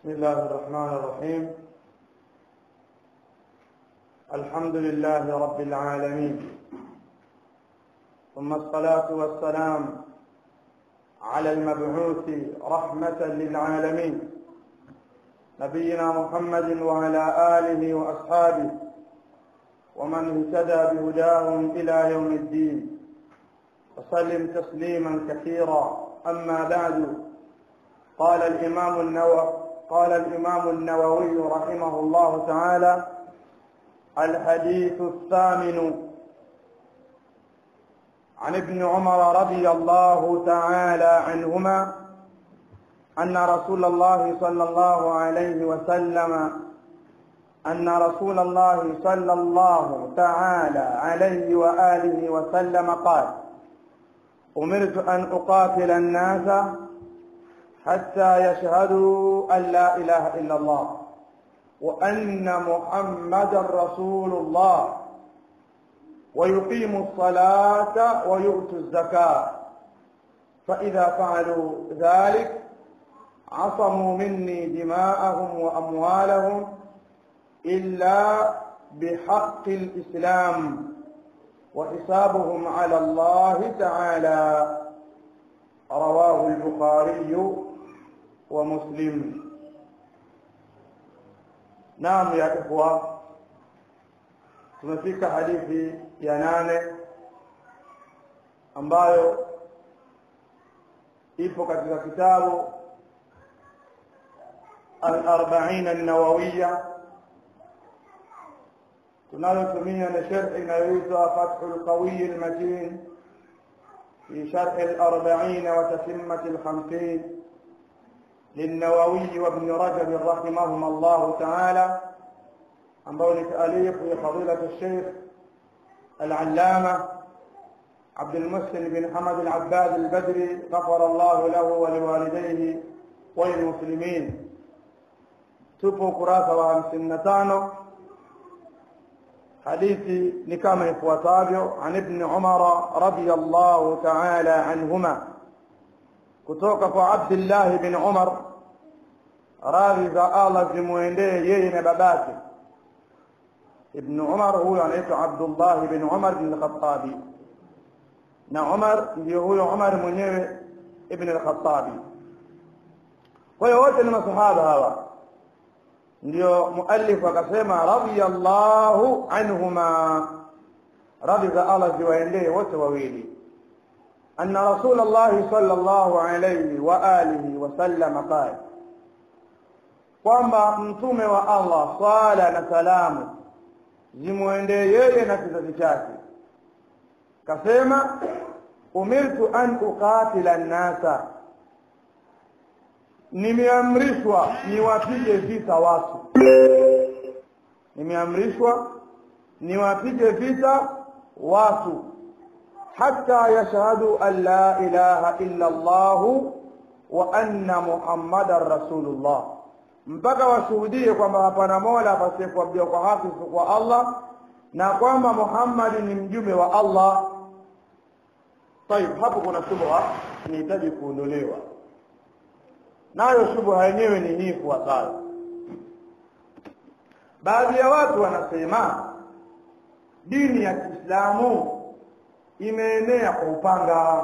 بسم الله الرحمن الرحيم الحمد لله رب العالمين ثم الصلاة والسلام على المبعوث رحمة للعالمين نبينا محمد وعلى آله وأصحابه ومن اهتدى بهداهم إلى يوم الدين وسلم تسليما كثيرا أما بعد قال الإمام النووي قال الإمام النووي رحمه الله تعالى الحديث الثامن عن ابن عمر رضي الله تعالى عنهما أن رسول الله صلى الله عليه وسلم أن رسول الله صلى الله تعالى عليه وآله وسلم قال أمرت أن أقاتل الناس حتى يشهدوا أن لا إله إلا الله وأن محمدا رسول الله ويقيموا الصلاة ويؤتوا الزكاة فإذا فعلوا ذلك عصموا مني دماءهم وأموالهم إلا بحق الإسلام وحسابهم على الله تعالى رواه البخاري ومسلم نعم يا إخوة tumefika hadithi ya nane ambayo ipo katika kitabu al-arba'in an-nawawiyya tunayotumia na sharhi inayoitwa Fathul Qawiy al-Matin في شرح الأربعين وتتمة الخمسين للنووي وابن رجب رحمهما الله تعالى عن بول تأليف لفضيلة الشيخ العلامة عبد المحسن بن حمد العباد البدري غفر الله له ولوالديه وللمسلمين tupo ukurasa wa hamsini na tano hadithi ni kama ifuatavyo an ibni umara radiallahu taala anhuma kutoka kwa abdillahi bin umar radhi za allah zimwendee yeye na babake ibnu umar huyo anaitwa abdullahi bin umar bin lkhatabi na umar ndio huyo umar mwenyewe ibn lkhatabi kwa hiyo wote ni masahaba hawa ndio muallif akasema radiyallahu anhuma radhi za Allah ziwaendee wote wawili anna rasulullahi sallallahu alayhi wa alihi wasallam qala kwamba mtume wa Allah swala na salamu zimwendee yeye na kizazi chake kasema umirtu an uqatila nnasa nimeamrishwa niwapige vita watu nimeamrishwa niwapige vita watu hata yashhadu an la ilaha illa Allah wa anna muhammadan rasulullah mpaka washuhudie kwamba hapana mola pasiyekuabudiwa kwa haki kwa Allah na kwamba Muhammad ni mjumbe wa Allah tayib hapo kuna shubha inahitaji kuondolewa nayo shubha yenyewe ni hii ifuatayo baadhi ya watu wanasema dini ya Kiislamu imeenea kwa upanga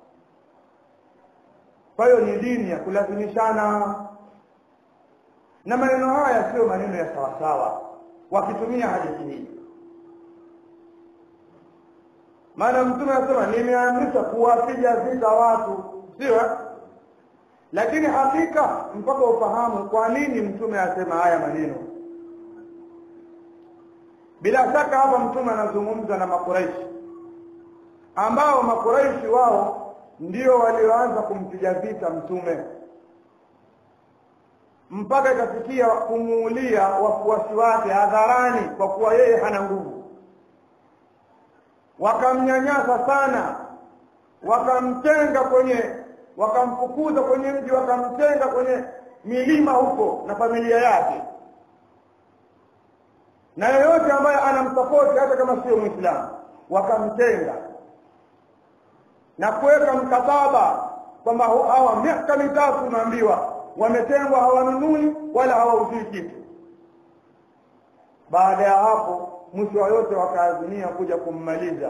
kwa hiyo ni dini ya kulazimishana na maneno haya sio maneno ya sawasawa wakitumia hadithi hii maana mtume anasema nimeamrisha kuwapiga vita watu sio lakini hakika mpaka ufahamu kwa nini mtume asema haya maneno bila shaka hapa mtume anazungumza na makuraishi ambao makuraishi wao ndio walioanza kumpiga vita mtume mpaka ikafikia kumuulia wafuasi wake hadharani kwa kuwa yeye hana nguvu wakamnyanyasa sana wakamtenga kwenye wakamfukuza kwenye mji wakamtenga kwenye milima huko na familia yake na yeyote ambaye anamsapoti hata kama sio mwislamu wakamtenga na kuweka mkataba kwamba hawa miaka mitatu unaambiwa wametengwa hawanunui wala hawauzii kitu baada ya hapo mwisho wa yote wakaazimia kuja kummaliza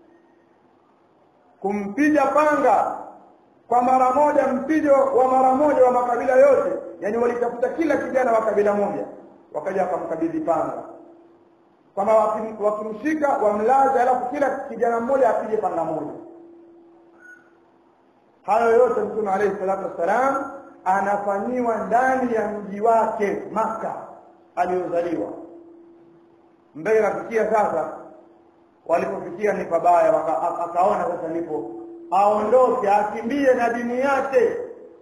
kumpiga panga kwa mara moja mpijo wa mara moja wa makabila yote yani walitafuta kila kijana wa kabila moja wakaja wakamkabidhi panga kwamba wakimshika wamlaze alafu kila kijana mmoja apige panga moja hayo yote mtume alayhi salatu wassalam anafanyiwa ndani ya mji wake maka aliyozaliwa mbele nafikia sasa walipofikia ni pabaya akaona sasa nipo aondoke akimbie na dini yake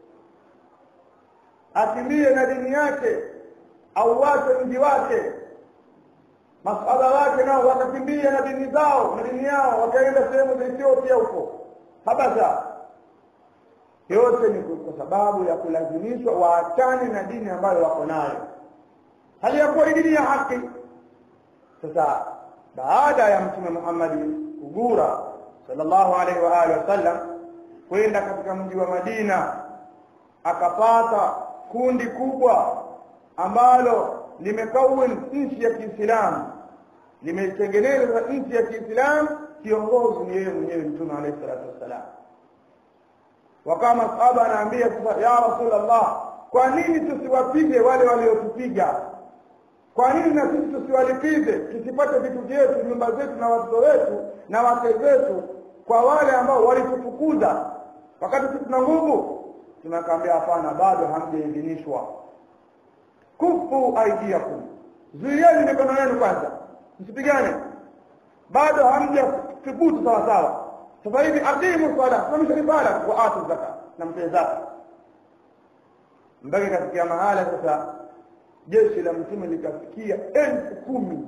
akimbie na dini yake auwache mji wake masahaba wake nao wakakimbia na dini zao na dini yao wakaenda sehemu za Ethiopia huko Habasha yote ni kwa sababu ya kulazimishwa waachane na dini ambayo wako nayo hali ya kuwa dini ya haki sasa baada ya mtume Muhammad kugura sallallahu alaihi wa alihi wasallam kwenda katika mji wa Madina akapata kundi kubwa ambalo limekawin nchi ya Kiislamu limetengeneza nchi ya Kiislamu kiongozi ni yeye mwenyewe mtume alayhi salatu wassalam wakawa masahaba anaambia sasa ya rasulullah kwa nini tusiwapige wale waliotupiga kwa nini na sisi tusiwalipize tusipate vitu vyetu nyumba zetu na watoto wetu na wake zetu kwa wale ambao walitufukuza wakati sisi tuna nguvu tunakaambia hapana bado hamjaidhinishwa kufu aidiakum zuieni mikono yenu kwanza msipigane bado hamjathubutu sawa sawa sasa hivi aqimu sala simamisha ibada wa atu zaka na mpe zaka mpaka kafikia mahala sasa jeshi la mtume likafikia elfu kumi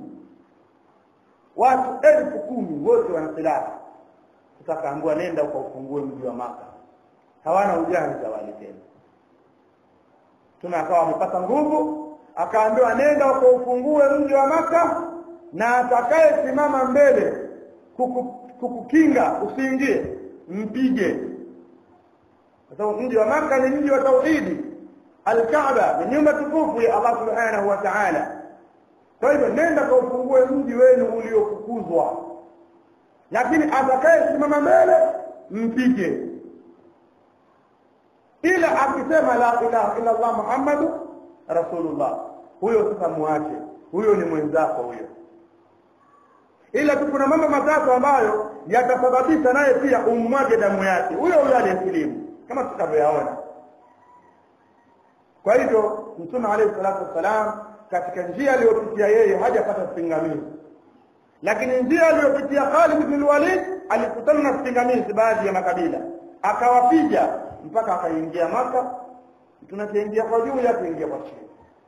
watu elfu kumi wote wana silaha sasa akaambiwa nenda ukaufungue mji wa maka hawana ujanja wale tena mtume akawa amepata nguvu akaambiwa nenda ukaufungue mji wa maka na atakaye simama mbele kuku, kukukinga usiingie mpige kwa sababu mji wa maka ni mji wa tauhidi alkaaba ni nyumba tukufu ya allah subhanahu wa taala kwa hivyo nenda kaufungue mji wenu uliofukuzwa lakini atakaye simama mbele mpige ila akisema la ilaha illa allah muhammadu rasulullah huyo sasa muache huyo ni mwenzako huyo ila tu kuna mambo matatu ambayo yatasababisha naye pia ummwage damu yake huyo huyo aliyesilimu kama tutakavyoyaona kwa hivyo mtume alayhi salatu wassalam katika njia aliyopitia yeye hajapata vipingamizi lakini njia aliyopitia Khalid bin Walid alikutana na vipingamizi baadhi ya makabila akawapiga mpaka akaingia maka tunakiingia kwa juu yake ingia kwa chini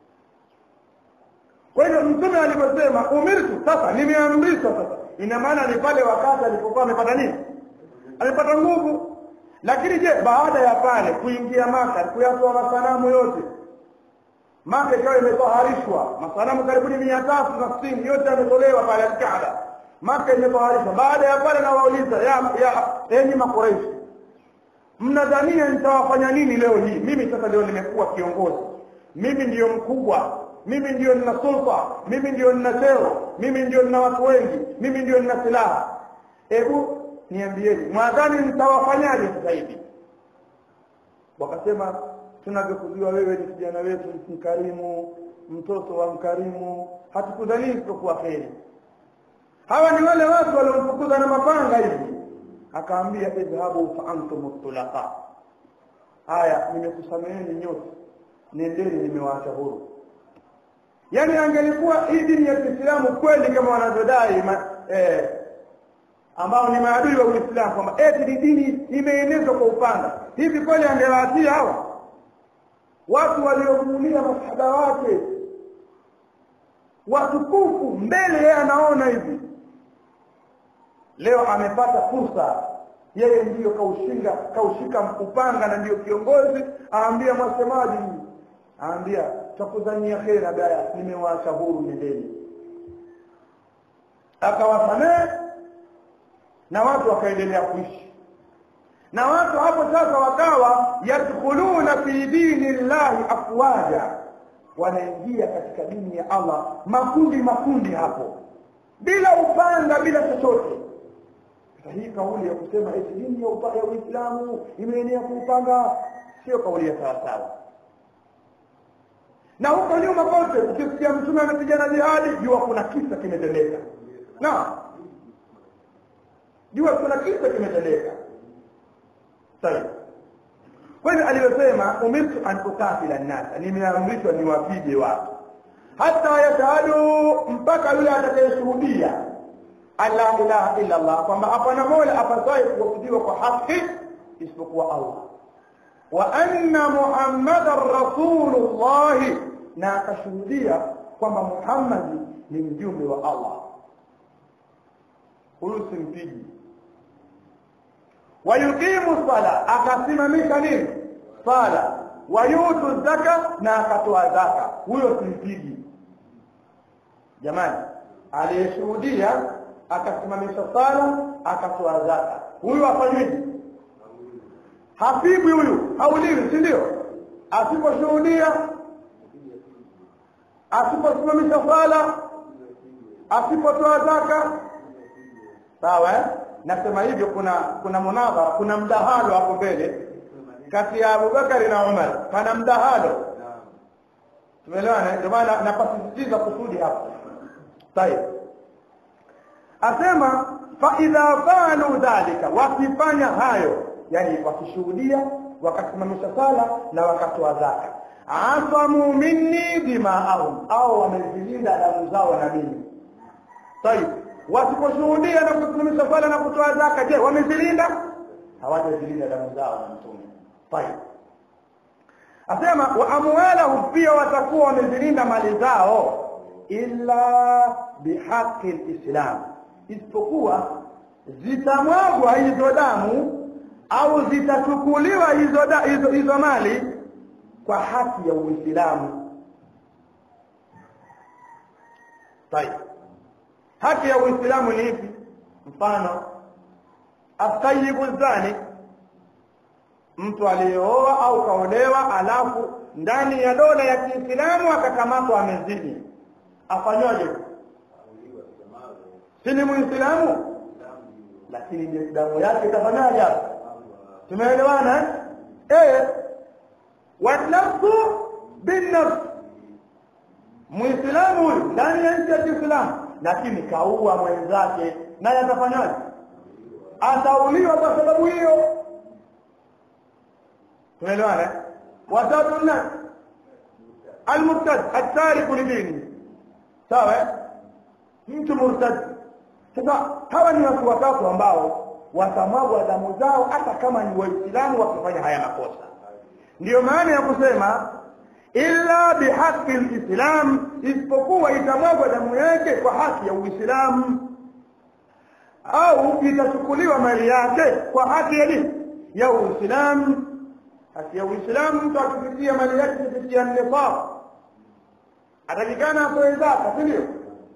kwa hiyo mtume aliposema umirtu sasa nimeamrishwa sasa ina maana ni pale wakati alipokuwa amepata nini amepata nguvu lakini je baada ya pale kuingia maka kuyatoa masanamu yote maka ikawa imetoharishwa masanamu karibuni mia tatu na sitini yote yametolewa pale alkaaba maka imetoharishwa baada ya pale nawauliza ya, ya enyi makoreishi mnadhania nitawafanya nini leo hii mimi sasa leo nimekuwa kiongozi mimi ndiyo mkubwa mimi ndiyo nina sulta mimi ndiyo nina cheo mimi ndiyo nina watu wengi mimi ndiyo nina silaha hebu niambieni mwadhani nitawafanyaje sasa hivi wakasema tunavyokujua wewe ni kijana wetu mkarimu mtoto wa mkarimu hatukudhanii isipokuwa kheri hawa ni wale watu waliomfukuza na mapanga hivi akaambia idhhabu fa antum tulaqa haya nimekusameheni nyote nendeni nimewaacha huru yaani angelikuwa hii dini ya Kiislamu kweli kama wanavyodai eh, ambao ni maadui wa Uislamu kwamba eti ni dini imeenezwa kwa upanga hivi kweli angewaatia hawa watu waliomuulia masahaba wake watukufu mbele yeye anaona hivi leo amepata fursa yeye ndiyo kaushinga kaushika upanga na ndiyo kiongozi aambia mwasemaji aambia takudhania kheri abaya nimewaacha huru nendeni akawasamehe na watu wakaendelea kuishi na watu hapo sasa wakawa yadkhuluna fi dini llahi afwaja wanaingia katika dini ya allah makundi makundi hapo bila upanga bila chochote sasa hii kauli ya kusema eti dini ya upa- ya uislamu imeenea kuupanga sio kauli ya sawasawa na huko nyuma kote ukisikia mtume amepigana jihadi jua kuna kisa kimetendeka na jua kuna kisa kimetendeka sawa kwa hivyo alivyosema umirtu an ukatila nnasa nimeamrishwa niwapige watu hata yashhadu mpaka yule atakayeshuhudia an la ilaha illa allah kwamba hapana mola apasaye kuabudiwa kwa haki isipokuwa allah wa anna muhammadan rasulullahi na akashuhudia kwamba muhammadi ni mjumbe wa allah huyu simpigi wayuqimu sala akasimamisha nini sala wayutu zaka na akatoa zaka huyo simpigi jamani aliyeshuhudia akasimamisha sala akatoa zaka huyu afanyweje hapigwi huyu hauliwi si ndio asiposhuhudia asiposimamisha sala asipotoa zaka sawa eh? nasema hivyo kuna kuna munadhara kuna mdahalo hapo mbele kati ya abubakari na umar pana mdahalo tumeelewana ndio maana napasisitiza kusudi hapo tayeb asema faidha faalu dhalika wakifanya hayo yani wakishuhudia wakasimamisha sala na wakatoa zaka asamu minni dimaahum au wamezilinda damu zao na mimi tayib wasiposhuhudia na kusimamisha sala na kutoa zaka je wamezilinda hawajazilinda damu zao na mtume tayib asema wa amwalahum pia watakuwa wamezilinda mali zao illa bihaqi lislam isipokuwa zitamwagwa hizo damu au zitachukuliwa hizo, da, hizo, hizo mali kwa haki ya uislamu tayib haki ya uislamu ni ipi mfano astayibu zani mtu aliyeoa au kaolewa alafu ndani ya dola ya kiislamu akakamatwa amezini afanywaje si ni muislamu lakini damu yake itafanyaje hapo tumeelewana eh wanafsu binafsi muislamu huyu ndani ya nchi ya kiislamu lakini kaua mwenzake naye atafanyaje atauliwa kwa sababu hiyo tumeelewana watatu nne almurtad atariku lidini sawa mtu murtad sasa hawa ni watu watatu ambao watamwagwa damu zao hata kama ni waislamu wakifanya haya makosa ndiyo maana ya kusema illa bihaqi lislam isipokuwa itamwagwa damu yake kwa haki ya uislamu au itachukuliwa mali yake kwa haki ya dini ya uislamu haki ya uislamu mtu akipitia mali yake kupitia nisab atakikana atoe zaka si ndio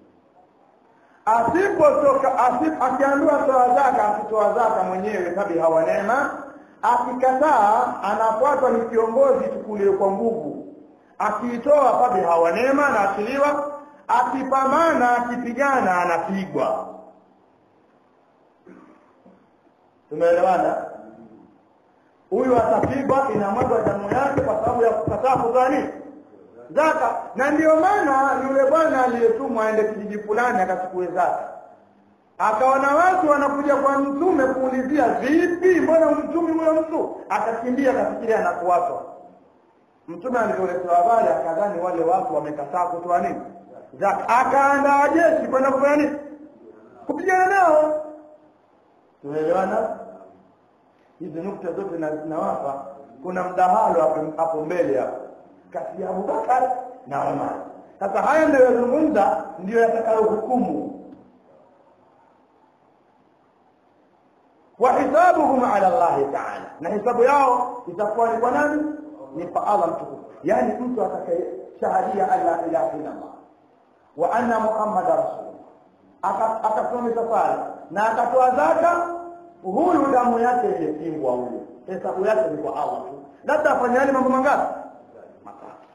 asipotoka asip, akiambiwa toa zaka asitoa zaka mwenyewe tabi hawa neema akikataa anafuatwa ni kiongozi chukuliwe kwa nguvu akiitoa tabi hawa neema anaachiliwa akipambana akipigana anapigwa tumeelewana huyu atapigwa inamwagwa damu yake kwa sababu ya kukataa kutoa nini zaka na ndiyo maana yule bwana aliyetumwa aende kijiji fulani akachukue zaka akaona watu wanakuja kwa mtume kuulizia vipi mbona mtumi huyo mtu akakimbia akafikiria anakuwatwa mtume alivyoletewa habari akadhani wale watu wamekataa kutoa nini zaka akaandaa jeshi kwenda kufanya nini kupigana nao tumeelewana hizi nukta zote zinawapa kuna mdahalo hapo hapo mbele hapo kati ya Abubakar na Umar. Sasa haya ndio yazungumza, ndiyo yatakayohukumu. wa hisabuhum ala Allahi taala, na hisabu yao itakuwa ni kwa nani? Ni kwa Allah mtukufu. Yaani mtu atakayeshahadia an la ilaha illa Allah wa anna Muhammada rasulullah, akasimamisha sala na akatoa zaka, huyu damu yake imepingwa huyu hesabu yake ni kwa allah tu labda afanyani mambo mangapi matatu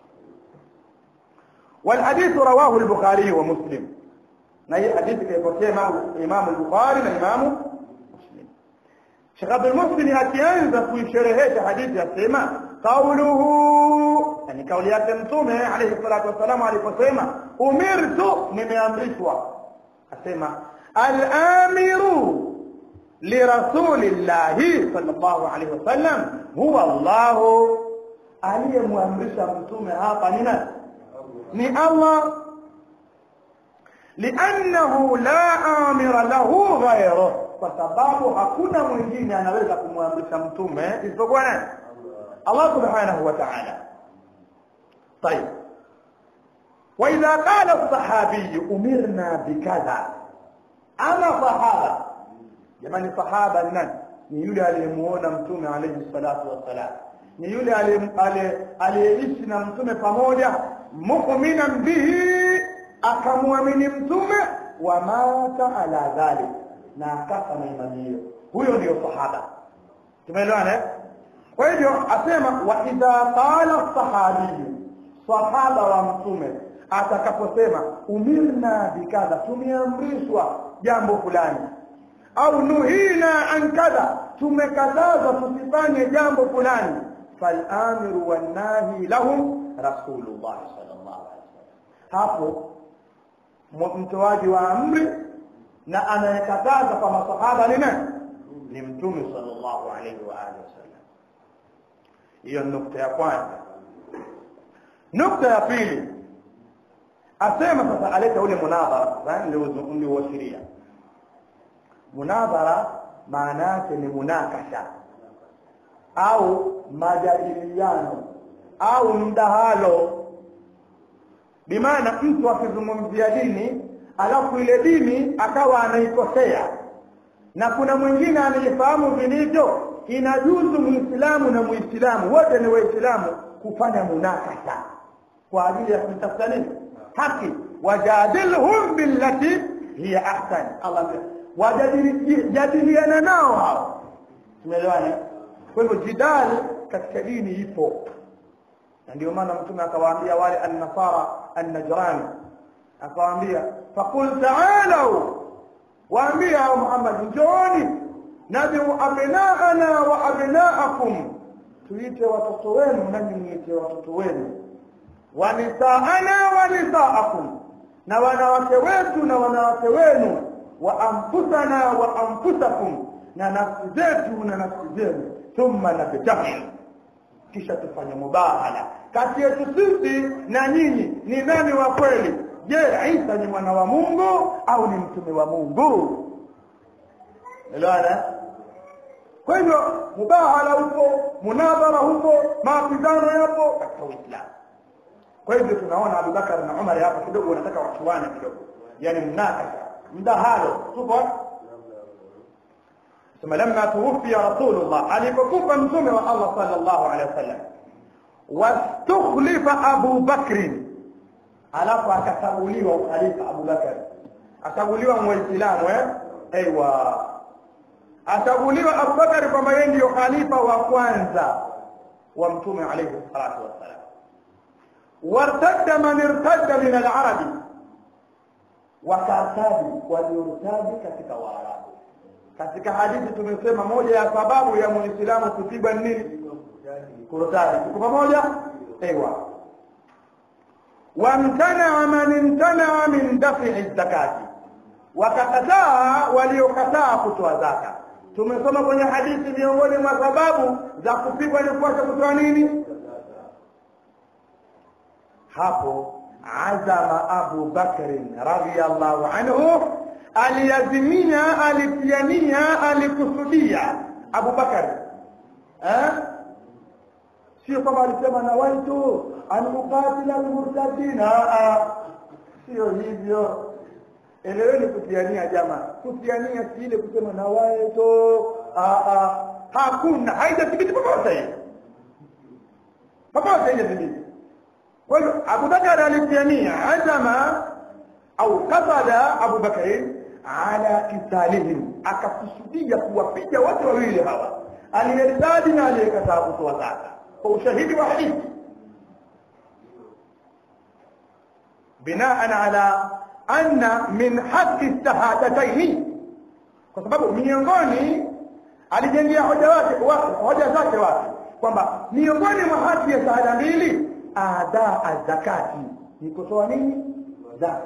والحديث رواه البخاري ومسلم na hii hadithi kaipokea imamu al-Bukhari na imamu Muslim. Sheikh Abdul Muhsin akianza kuisherehesha hadithi asema qauluhu, yani kauli yake Mtume alayhi salatu wassalam aliposema umirtu, nimeamrishwa, asema al-amiru lirasulillahi sallallahu alayhi wasallam huwa Allahu, aliyemwamrisha Mtume hapa ni nani? Ni Allah liannahu la amira lahu ghayruh, kwa sababu hakuna mwingine anaweza kumwamrisha mtume isipokuwa nani? Allah subhanahu wa ta'ala. طيب وإذا قال الصحابي أمرنا بكذا أنا صحابة jamani sahaba ni nani ni yule aliyemuona mtume alayhi salatu wassalam ni yule aliyeishi na mtume pamoja mu'minan bihi akamwamini mtume wa mata ala dhalik na akafa na imani hiyo huyo ndio sahaba tumeelewana kwa hivyo asema wa idha qala sahabiyu sahaba wa mtume atakaposema umirna bikadha tumeamrishwa jambo fulani au nuhina an kadha tumekatazwa tusifanye jambo fulani falamiru wannahi lahum rasulullah sallallahu alaihi wasallam hapo mtoaji wa amri na anayekataza kwa masahaba ni nani ni mtume sallallahu alaihi wa alihi wasallam hiyo nukta ya kwanza nukta ya pili asema sasa aleta ule munadhara niliuashiria munadhara maana yake ni munakasha au majadiliano au mdahalo bimaana mtu akizungumzia dini alafu ile dini akawa anaikosea na kuna mwingine anaifahamu vilivyo inajuzu muislamu na muislamu wote ni waislamu kufanya munakasha kwa ajili ya kutafuta nini haki wajadilhum billati hiya ahsan Allah wajadiliana nao hao tumeelewana kwa hivyo jidal katika dini ipo na ndio maana mtume akawaambia wale an-nasara an-najrani akawaambia faqul ta'alu waambia Muhammad njooni nad'u abnaana wa abnaakum tuite watoto wenu nanyi muite watoto wenu wa nisaana wa nisaakum na wanawake wetu na wanawake wenu wa anfusana wa anfusakum na nafsi zetu na nafsi zenu thumma nabtahil kisha tufanye mubahala kati yetu sisi na nyinyi ni nani wa kweli je Isa ni mwana wa Mungu au ni mtume wa Mungu elewana kwa hivyo mubahala upo munadhara upo mapigano yapo katika Uislamu kwa hivyo tunaona Abubakar na Umar hapa kidogo wanataka wachuane kidogo yani mnakasha mdahalo tupo ثم لما توفي رسول الله alipokufa mtume wa Allah sallallahu alaihi wasallam wastukhlifa Abu Bakr alafu akachaguliwa ukhalifa Abu Bakar achaguliwa muislamu eh aiywa achaguliwa Abu Bakar kwamba yeye ndio khalifa wa kwanza wa mtume alayhi salatu wassalam wartadda man irtadda min al-arabi wakatabi waliortabi katika waarabu katika hadithi tumesema moja ya sababu ya muislamu kupigwa nini kurtadi tuko pamoja ewa wamtanaa man imtanaa min dafi zakati wakakataa waliokataa kutoa zaka tumesoma kwenye hadithi miongoni mwa sababu za kupigwa ni kuacha kutoa nini hapo azama abu bakrin radhiallahu anhu aliazimia alipiania alikusudia Abu Bakar eh sio kama alisema na waitu anukatila almurtadina sio hivyo eleweni kutiania jamaa kutiania si ile kusema na waitu hakuna haijathibiti popote popote haijathibiti kwa hiyo Abu Bakar alipiania azama au kasada Abu Bakari ala kitalihim akakusudia kuwapiga wote wawili hawa aliyertadi na aliyekataa kutoa zaka kwa ushahidi wa hadithi binaan ala anna min haqi shahadataini kwa sababu miongoni alijengea hoja wake hoja zake wake kwamba miongoni mwa haki ya shahada mbili adaa zakati ni kutoa nini zaka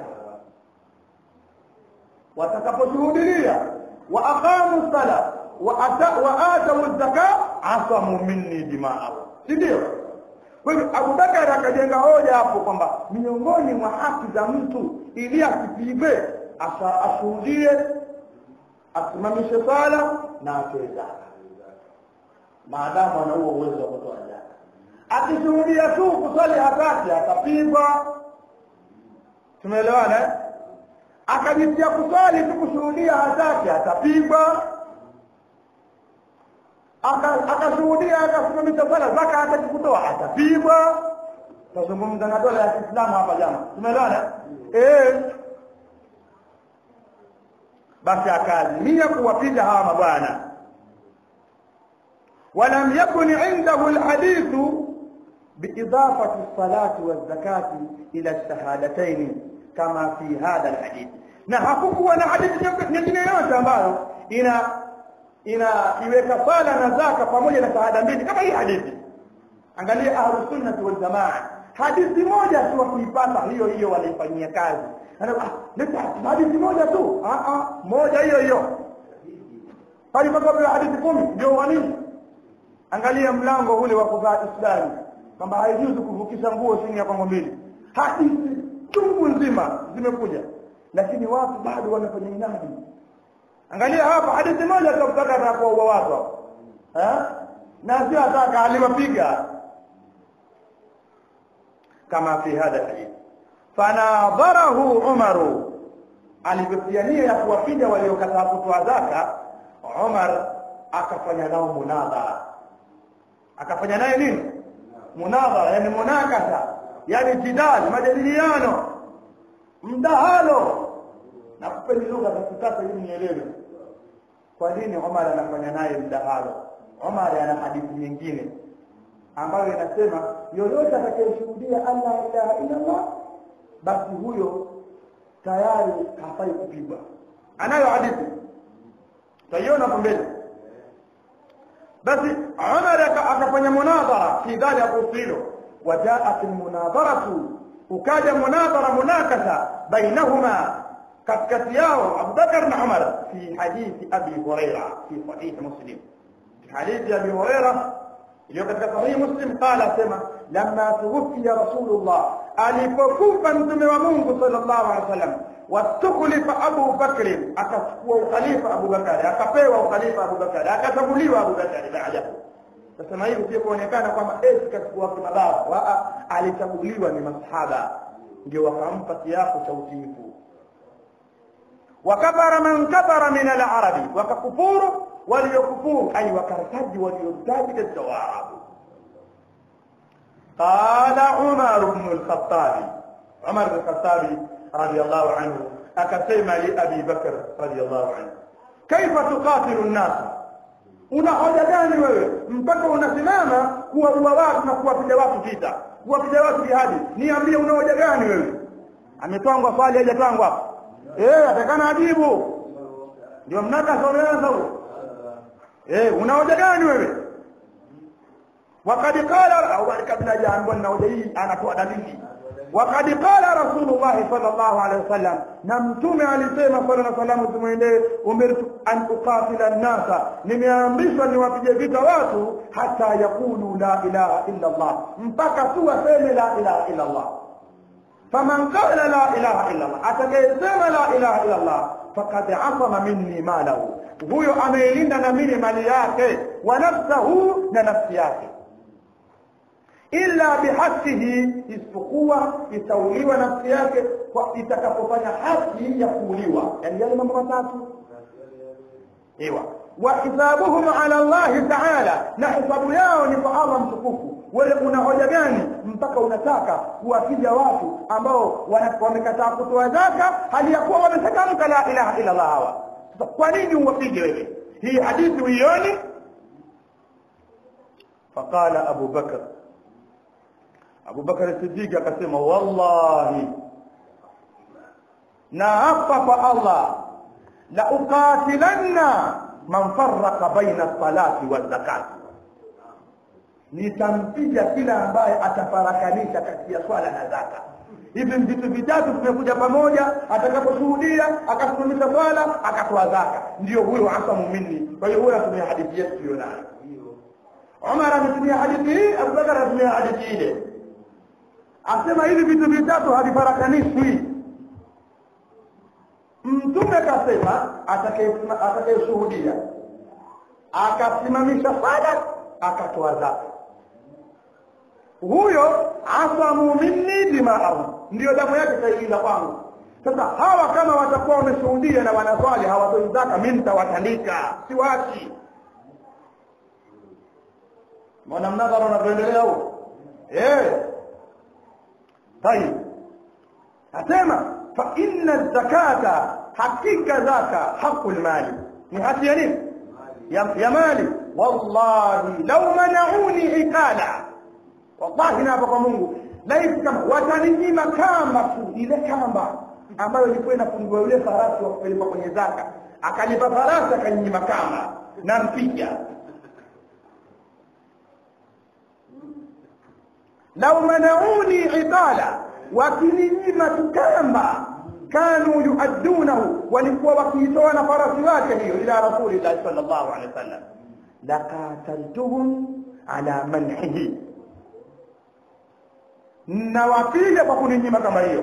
watakaposhuhudilia wa aqamu sala wa atau zaka asamu minni dimaahum si ndio kwa hivyo abubakar akajenga hoja hapo kwamba miongoni mwa haki za mtu ili asipigwe ashuhudie asimamishe sala na atoe zaka maadamu ana huo uwezo wa kutoa zaka akishuhudia tu kusali hataki atapigwa tumeelewana akajitia kusali tu kushuhudia hataki atapigwa akashuhudia akasimamisha sala zaka hataki kutoa atapigwa tazungumza na dola ya Kiislamu hapa jana tumeelewana eh basi akaazimia kuwapiga hawa mabwana ولم يكن عنده الحديث بإضافة الصلاة والزكاة إلى الشهادتين كما في هذا الحديث na hakukuwa na hadithi nyingine yote ambayo ina inaiweka sala na zaka pamoja na shahada mbili kama hii hadithi angalia ahlus sunnah wal jamaa hadithi moja tu kuipata hiyo hiyo wanaifanyia kazi leta hadithi moja tu ah ah moja hiyo hiyo pale kwa hadithi kumi ndio wanini angalia mlango ule wa kuvaa islami kwamba haijuzi kuvukisha nguo chini ya kongo mbili hadithi chungu nzima zimekuja lakini watu bado wanafanya inadi angalia hapa hadithi moja tu kutaka atakuwa watu hapo eh na sio ataka aliwapiga kama fi hadha hadith fanadharahu umaru alivyopiania ya kuwapiga waliokataa kutoa zaka Umar akafanya nao munadhara akafanya naye nini munadhara yani munakasa yani jidal majadiliano mdahalo na kupeni lugha za kisasa ili nielewe kwa nini Umar anafanya naye mdahalo Umar ana hadithi nyingine ambayo inasema yoyote atakayeshuhudia Allah ilaha illa Allah basi huyo tayari hafai kupigwa anayo hadithi taiona hapo mbele basi Umar akafanya munadhara fi dhalika hilo wajaat almunadharatu ukaja munadhara munakasa bainahuma katikati yao Abu Bakar na Umar fi hadithi Abi Huraira fi sahih Muslim hadithi Abi Huraira iliyo katika sahih Muslim qala sema lamma tuwfiya Rasulullah alipokufa mtume wa Mungu sallallahu alaihi wasallam watukhlifa Abu Bakr akachukua ukhalifa Abu Bakari akapewa ukhalifa Abu Bakari akachaguliwa Abu Bakari baada Nasema hivi pia kuonekana kwamba eti kachukua kimabavu alichaguliwa ni masahaba ndio wakampa kiapo cha utiifu wakafara man kafara min al-arabi wakakufuru waliokufuru ay wakartaji waliortaji katika waarabu قال عمر بن الخطاب عمر بن الخطاب رضي الله عنه أكسيما لأبي بكر رضي الله عنه كيف تقاتل الناس una hoja gani wewe mpaka unasimama kuwaua watu na kuwapiga watu vita kuwapiga watu jihadi niambie una hoja gani wewe ametwangwa swali hajatwangwa hapo eh atakana ajibu ndio mnaka someanza huo eh una hoja gani wewe wakati qala au kabla hajaambiwa na hoja hii anatoa dalili wakati qala rasulullah sallallahu alaihi wasallam na mtume alisema sala na salamu tumwendee umirtu an uqatila an-nasa nimeamrishwa niwapige vita watu hata yakulu la ilaha illa Allah mpaka tu waseme la ilaha illa Allah faman qala la ilaha illa Allah atakayesema la ilaha illa Allah faqad asama minni malahu huyo ameilinda na mimi mali yake wa nafsahu na nafsi yake illa bihaqihi isipokuwa itauliwa nafsi yake kwa itakapofanya haki ya kuuliwa yani yale mambo matatu iwa wa hisabuhum ala allahi taala na hisabu yao ni kwa allah mtukufu wewe una hoja gani mpaka unataka kuwapiga watu ambao wamekataa kutoa zaka hali ya kuwa wameshatamka la ilaha illa allah hawa sasa kwa nini uwapige wewe hii hadithi uioni faqala abu bakr abu bakr siddiq akasema wallahi na hapa kwa allah la uqatilanna man farraqa baina salati wa zakati nitampiga kila ambaye atafarakanisha kati ya swala na zaka hivi vitu vitatu vimekuja pamoja atakaposhuhudia akasimamisha swala akatoa zaka ndio huyo asamu minni kwa hiyo huyo anatumia hadithi yetu hiyo nayo Umar ametumia hadithi hii Abubakar anatumia hadithi ile asema hivi vitu vitatu havifarakanishwi mtume kasema atakayeshuhudia akasimamisha swala akatoa zaka huyo asamu minni dimaahum ndio damu yake taingiza kwangu sasa hawa kama watakuwa wameshuhudia na wanaswali hawatoi zaka mi nitawatandika siwachi mwana mnadhara unavyoendelea huo eh tayib asema fa inna zakata hakika zaka haqul mali ni haki ya nini ya, ya mali wallahi law manauni ikala wallahi naapa kwa Mungu laiti kama wataninyima kamba tu ile kamba ambayo ilikuwa inafungiwa yule farasi wa kupelekwa kwenye zaka akanipa farasi akaninyima kamba na mpiga law manauni iqala wakininyima tukamba kanu yuaddunahu walikuwa wakiitoa na farasi wake hiyo ila rasulillahi sallallahu alaihi wasallam laqataltuhum ala manhihi nawapiga kwa kuninyima kama hiyo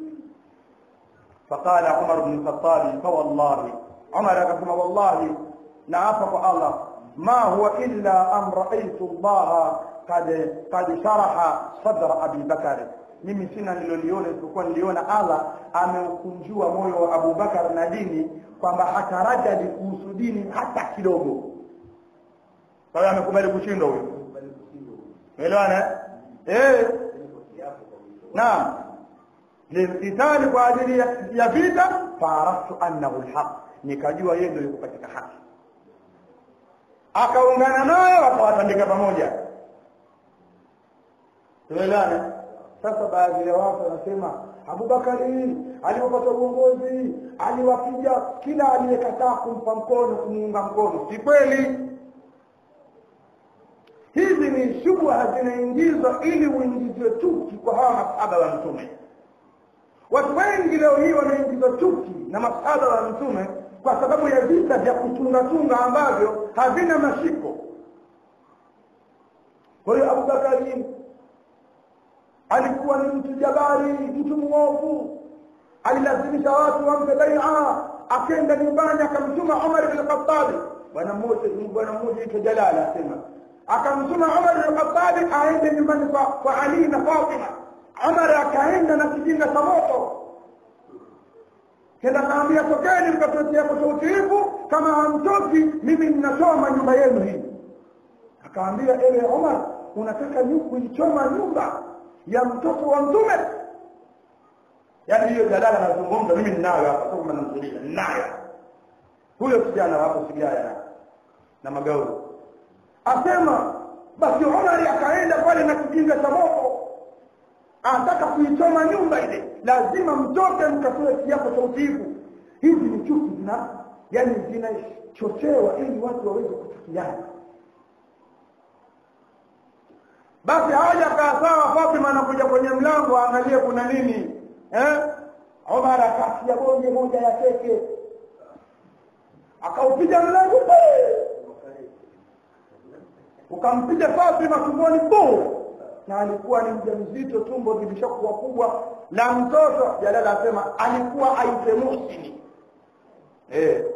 faqala umar bn lkhatabi fawallahi umar akasema wallahi naapa kwa allah ma huwa illa an raaitu llaha kad kad sharaha sadra abi bakari mimi sina niloliona isipokuwa niliona allah ameukunjua moyo wa abubakar na dini kwamba hatarajadi kuhusu dini hata kidogo kwa hiyo amekubali kushindwa huyo umeelewana eh naam lilqitali kwa ajili ya vita faaraftu annahu lhaq nikajua yeye ndio yuko katika haki akaungana nayo wakawatandika pamoja tuelewane sasa baadhi ya watu wanasema abubakari alipopata uongozi aliwapiga kila aliyekataa kumpa mkono kumuunga mkono si kweli hizi ni shubha zinaingizwa ili uingizwe chuki kwa hawa masahaba wa mtume watu wengi leo hii wanaingizwa chuki na masahaba wa mtume kwa sababu ya vita vya kutungatunga ambavyo havina mashiko kwa hiyo abubakari alikuwa ni mtu jabari mtu mwovu alilazimisha watu wampe baia akenda nyumbani akamtuma umar bin khatabi bwana mmoja bwana mmoja ito jalala asema akamtuma umar bin khatabi aende nyumbani kwa, kwa ali na fatima umar akaenda na kijinga cha moto kenda kaambia tokeni mkatuetea kwa utiifu kama hamtoki mimi ninachoma nyumba yenu hii akaambia ewe umar unataka kuichoma nyumba ya mtoto wa mtume yaani hiyo jadala anazungumza mimi ninayo hapa sio kama namzulia ninayo huyo kijana hapo sigara na, na magauni asema basi Omari akaenda pale na kijinga cha moto anataka kuichoma nyumba ile lazima mtoke mkatoe kiapo cha utiifu hizi ni chuki zina yani zinachochewa ili watu waweze kuchukiana basi haja kaa sawa Fatima anakuja kwenye mlango aangalie kuna nini eh Omar akatia bonge moja ya keke akaupiga mlango ukampiga Fatima tumboni bu na alikuwa ni mjamzito tumbo lilishakuwa kubwa la mtoto Jalala asema alikuwa aite Muhsini eh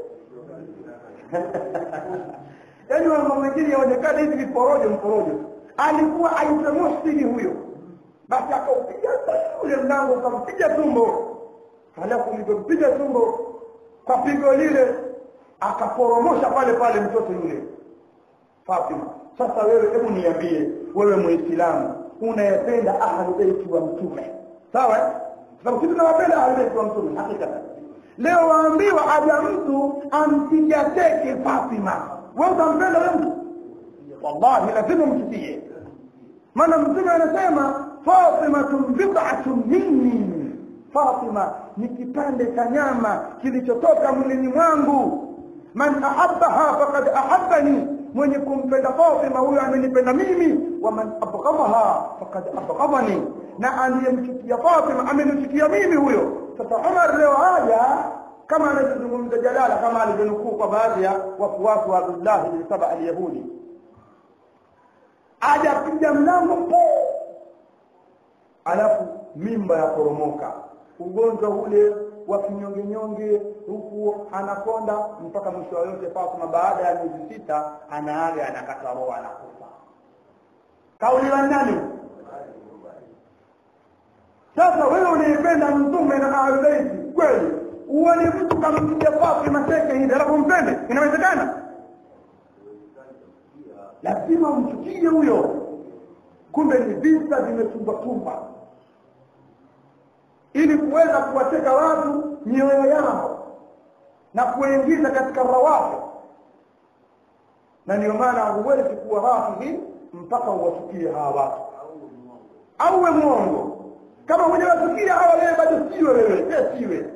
yaani mambo mengine yaonekana hivi viporojo mporojo alikuwa aitwa Muhsini huyo basi akaupiga ule mlango ukampiga tumbo halafu ulipompiga tumbo kwa pigo lile akaporomosha pale pale mtoto yule Fatima sasa wewe hebu niambie wewe muislamu unayependa ahlu baiti wa mtume sawa sababu sisi tunawapenda ahlu baiti wa mtume hakika leo waambiwa aja mtu ampiga teke Fatima wewe utampenda wewe mtu wallahi lazima mchukie maana mtume anasema Fatima bid'atun minni Fatima ni kipande cha nyama kilichotoka mwilini mwangu man ahabbaha faqad ahabbani mwenye kumpenda Fatima huyo amenipenda mimi wa man abghadaha faqad abghadani na aliyemchukia Fatima amenichukia mimi huyo sasa Umar leo haya kama anavyozungumza Jalala kama alivyonukuu kwa baadhi ya wafuasi wa Abdullah bin Saba al-Yahudi ajapiga mlango po alafu mimba ya poromoka ugonjwa ule wa kinyonge nyonge huku anakonda mpaka mwisho wa yote Fatuma baada ya miezi sita anaaga anakata roho anakufa kauli la nani sasa wewe unaipenda mtume na ahlulbeiti kweli uone mtu kampiga Fatima teke hivi alafu mpende inawezekana lazima umchukie huyo kumbe ni vita vimetumbatumba ili kuweza kuwateka watu mioyo yao na kuingiza katika rawafi na ndio maana huwezi kuwa rafidhi mpaka uwachukie hawa watu au we mwongo kama hujawachukia hawa wewe bado siwe wewe siwe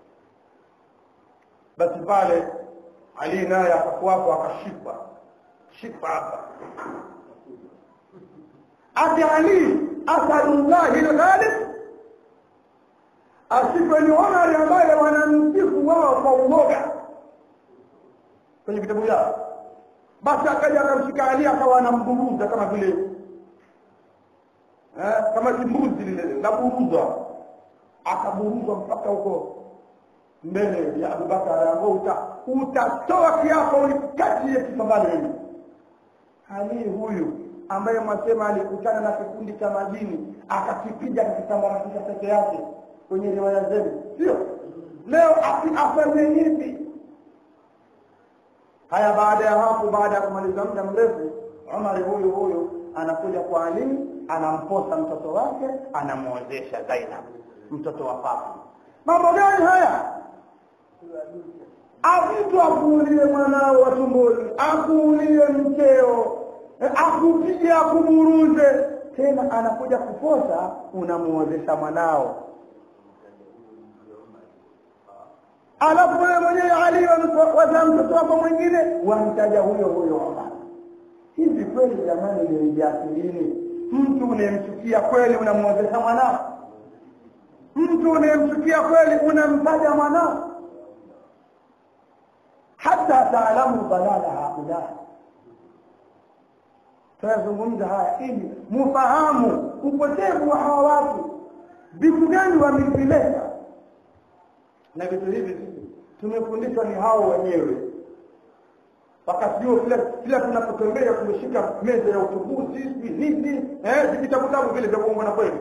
basi pale Ali naye akafuata akashiba shifa hapa ati Ali asadullahi alghalib asife ni Omar ambaye wanamsifu wao kwa uoga kwenye vitabu vyao basi akaja akamshika Ali akawa anamburuza kama vile eh, kama kimbuzi lile naburuzwa akaburuzwa mpaka huko mbele ya Abubakar ambao uta, utatoa kiapo ulikatie kipambano hili Ali huyu ambaye mwasema alikutana na kikundi cha majini akakipiga akakitambamatisha peke yake kwenye riwaya zenu sio leo afanye hivi haya baada ya hapo baada ya kumaliza muda mrefu Umar huyu huyu anakuja kwa Ali anamposa mtoto wake anamwozesha Zainab mtoto wa Fatima mambo gani haya mtu akuulie mwanao wa tumboni akuulie mkeo akupige akuburuze tena anakuja kuposa unamuozesha mwanao alafu wewe mwenyewe Ali wazaa mtoto wako mwingine wamtaja huyo huyo Omar hivi kweli jamani nilijiakilini mtu unayemchukia kweli unamuozesha mwanao mtu unayemchukia kweli unamtaja mwanao hata taalamu dalala haula tunazungumza haya ili mufahamu upotevu wa hawa watu vitu gani wamevileta na vitu hivi tumefundishwa ni hao wenyewe wakati huo kila kila tunapotembea tumeshika meza ya utubuzi sijui nini eh vitabu vitabu vile vya kuongwa na kweli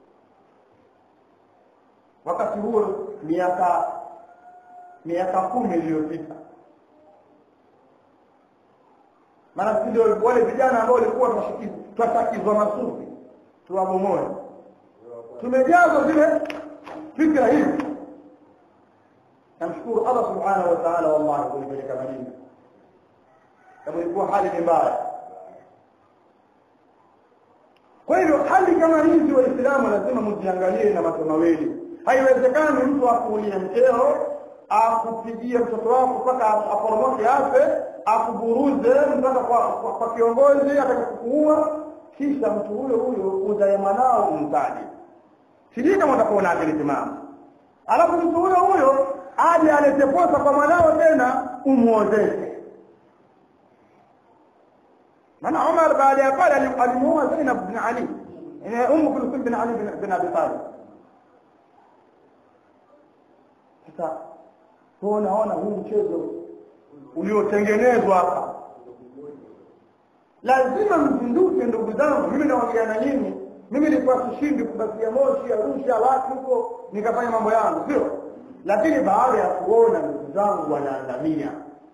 wakati huo miaka miaka kumi iliyopita maana ndio wale vijana ambao walikuwa twashakizwa masufi tuwabomoe tumejazwa zile fikra hizi namshukuru Allah subhanahu wa ta'ala wallahi kunipeleka Madina kama ilikuwa hali ni mbaya kwa hivyo hali kama hizi waislamu lazima mziangalie na macho mawili haiwezekani mtu akuulie mkeo akupigie mtoto wako mpaka aporomoke afe akuburuze mpaka kwa, kwa, kwa kiongozi atakakukuua kisha mtu huyo huyo uzae mwanao umtaje sijui kama utakuwa na akili timamu alafu mtu huyo huyo aje alete posa kwa mwanao tena umuozeshe maana Umar baada ya pale alimuoa Zainab bin Ali Ummu Kulthum bin Ali bin Abi Talib sasa tunaona huu mchezo uliotengenezwa hapa lazima mzinduke ndugu zangu mimi naongea na nyinyi mimi nilikuwa sishindi kubakia moshi arusha watu huko nikafanya mambo yangu sio lakini baada ya kuona ndugu zangu wanaangamia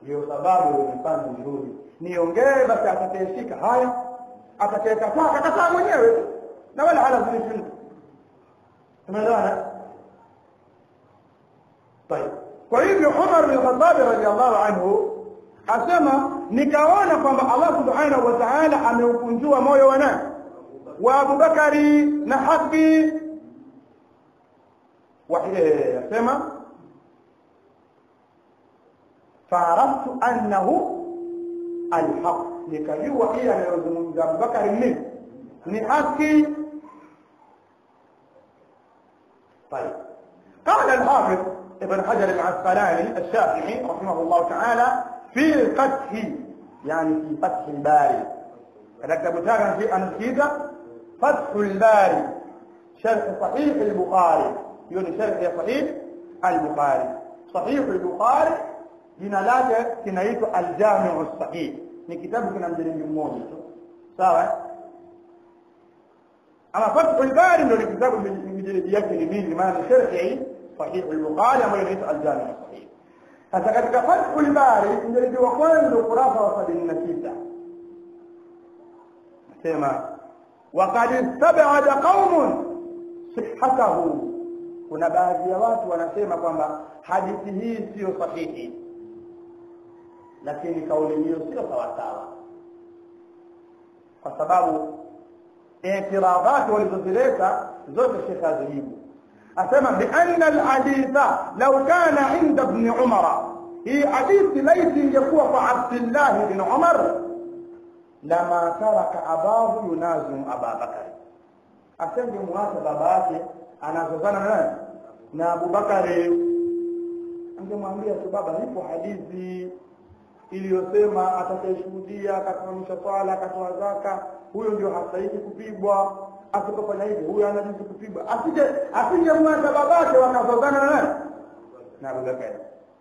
ndio sababu imefanya nirudi niongee basi atakayeshika haya atakayekataa akakataa mwenyewe tu na wala halazimishi mtu tumeelewana طيب kwa hivyo Umar bin Khattab radhiallahu anhu asema nikaona kwamba Allah subhanahu wa ta'ala ameukunjua moyo wa nani wa Abubakari na haki asema faaraftu annahu alhaq nikajua ile anayozungumza Abubakari ni ni haki طيب قال الحافظ ابن حجر العسقلاني الشافعي رحمه الله تعالى في الفتح يعني في فتح الباري كتب تاعنا في أنسيدة فتح الباري شرح صحيح البخاري يقول شرح صحيح البخاري صحيح البخاري jina lake kinaitwa aljamiu sahih ni kitabu kina mjeledi mmoja tu sawa ama fathul bari ndio ni kitabu mjeledi yake ni mingi maana ni sharhi sahih al-bukhari ambayo inaitwa aljamiu sahih sasa katika fathul bari mjeledi wa kwanza ukurasa wa 76 nasema وقد استبعد قوم صحته kuna baadhi ya watu wanasema kwamba hadithi hii sio sahihi lakini kauli hiyo sio sawasawa kwa sababu itiradhati walizozileta zote shekhe azijibu asema bianna alhaditha law kana inda ibn umara hii hadithi laiti ingekuwa kwa abdillah bin umar lama taraka abahu yunazimu ababakari asengemwacha baba yake anazozana na nani na abubakari angemwambia tu baba ipo hadithi iliyosema atakayeshuhudia akasimamisha swala akatoa zaka huyo ndio hastahili kupigwa asipofanya hivi huyo anajuzu kupigwa asije asingemwacha babake wakazozana na nani na abubakari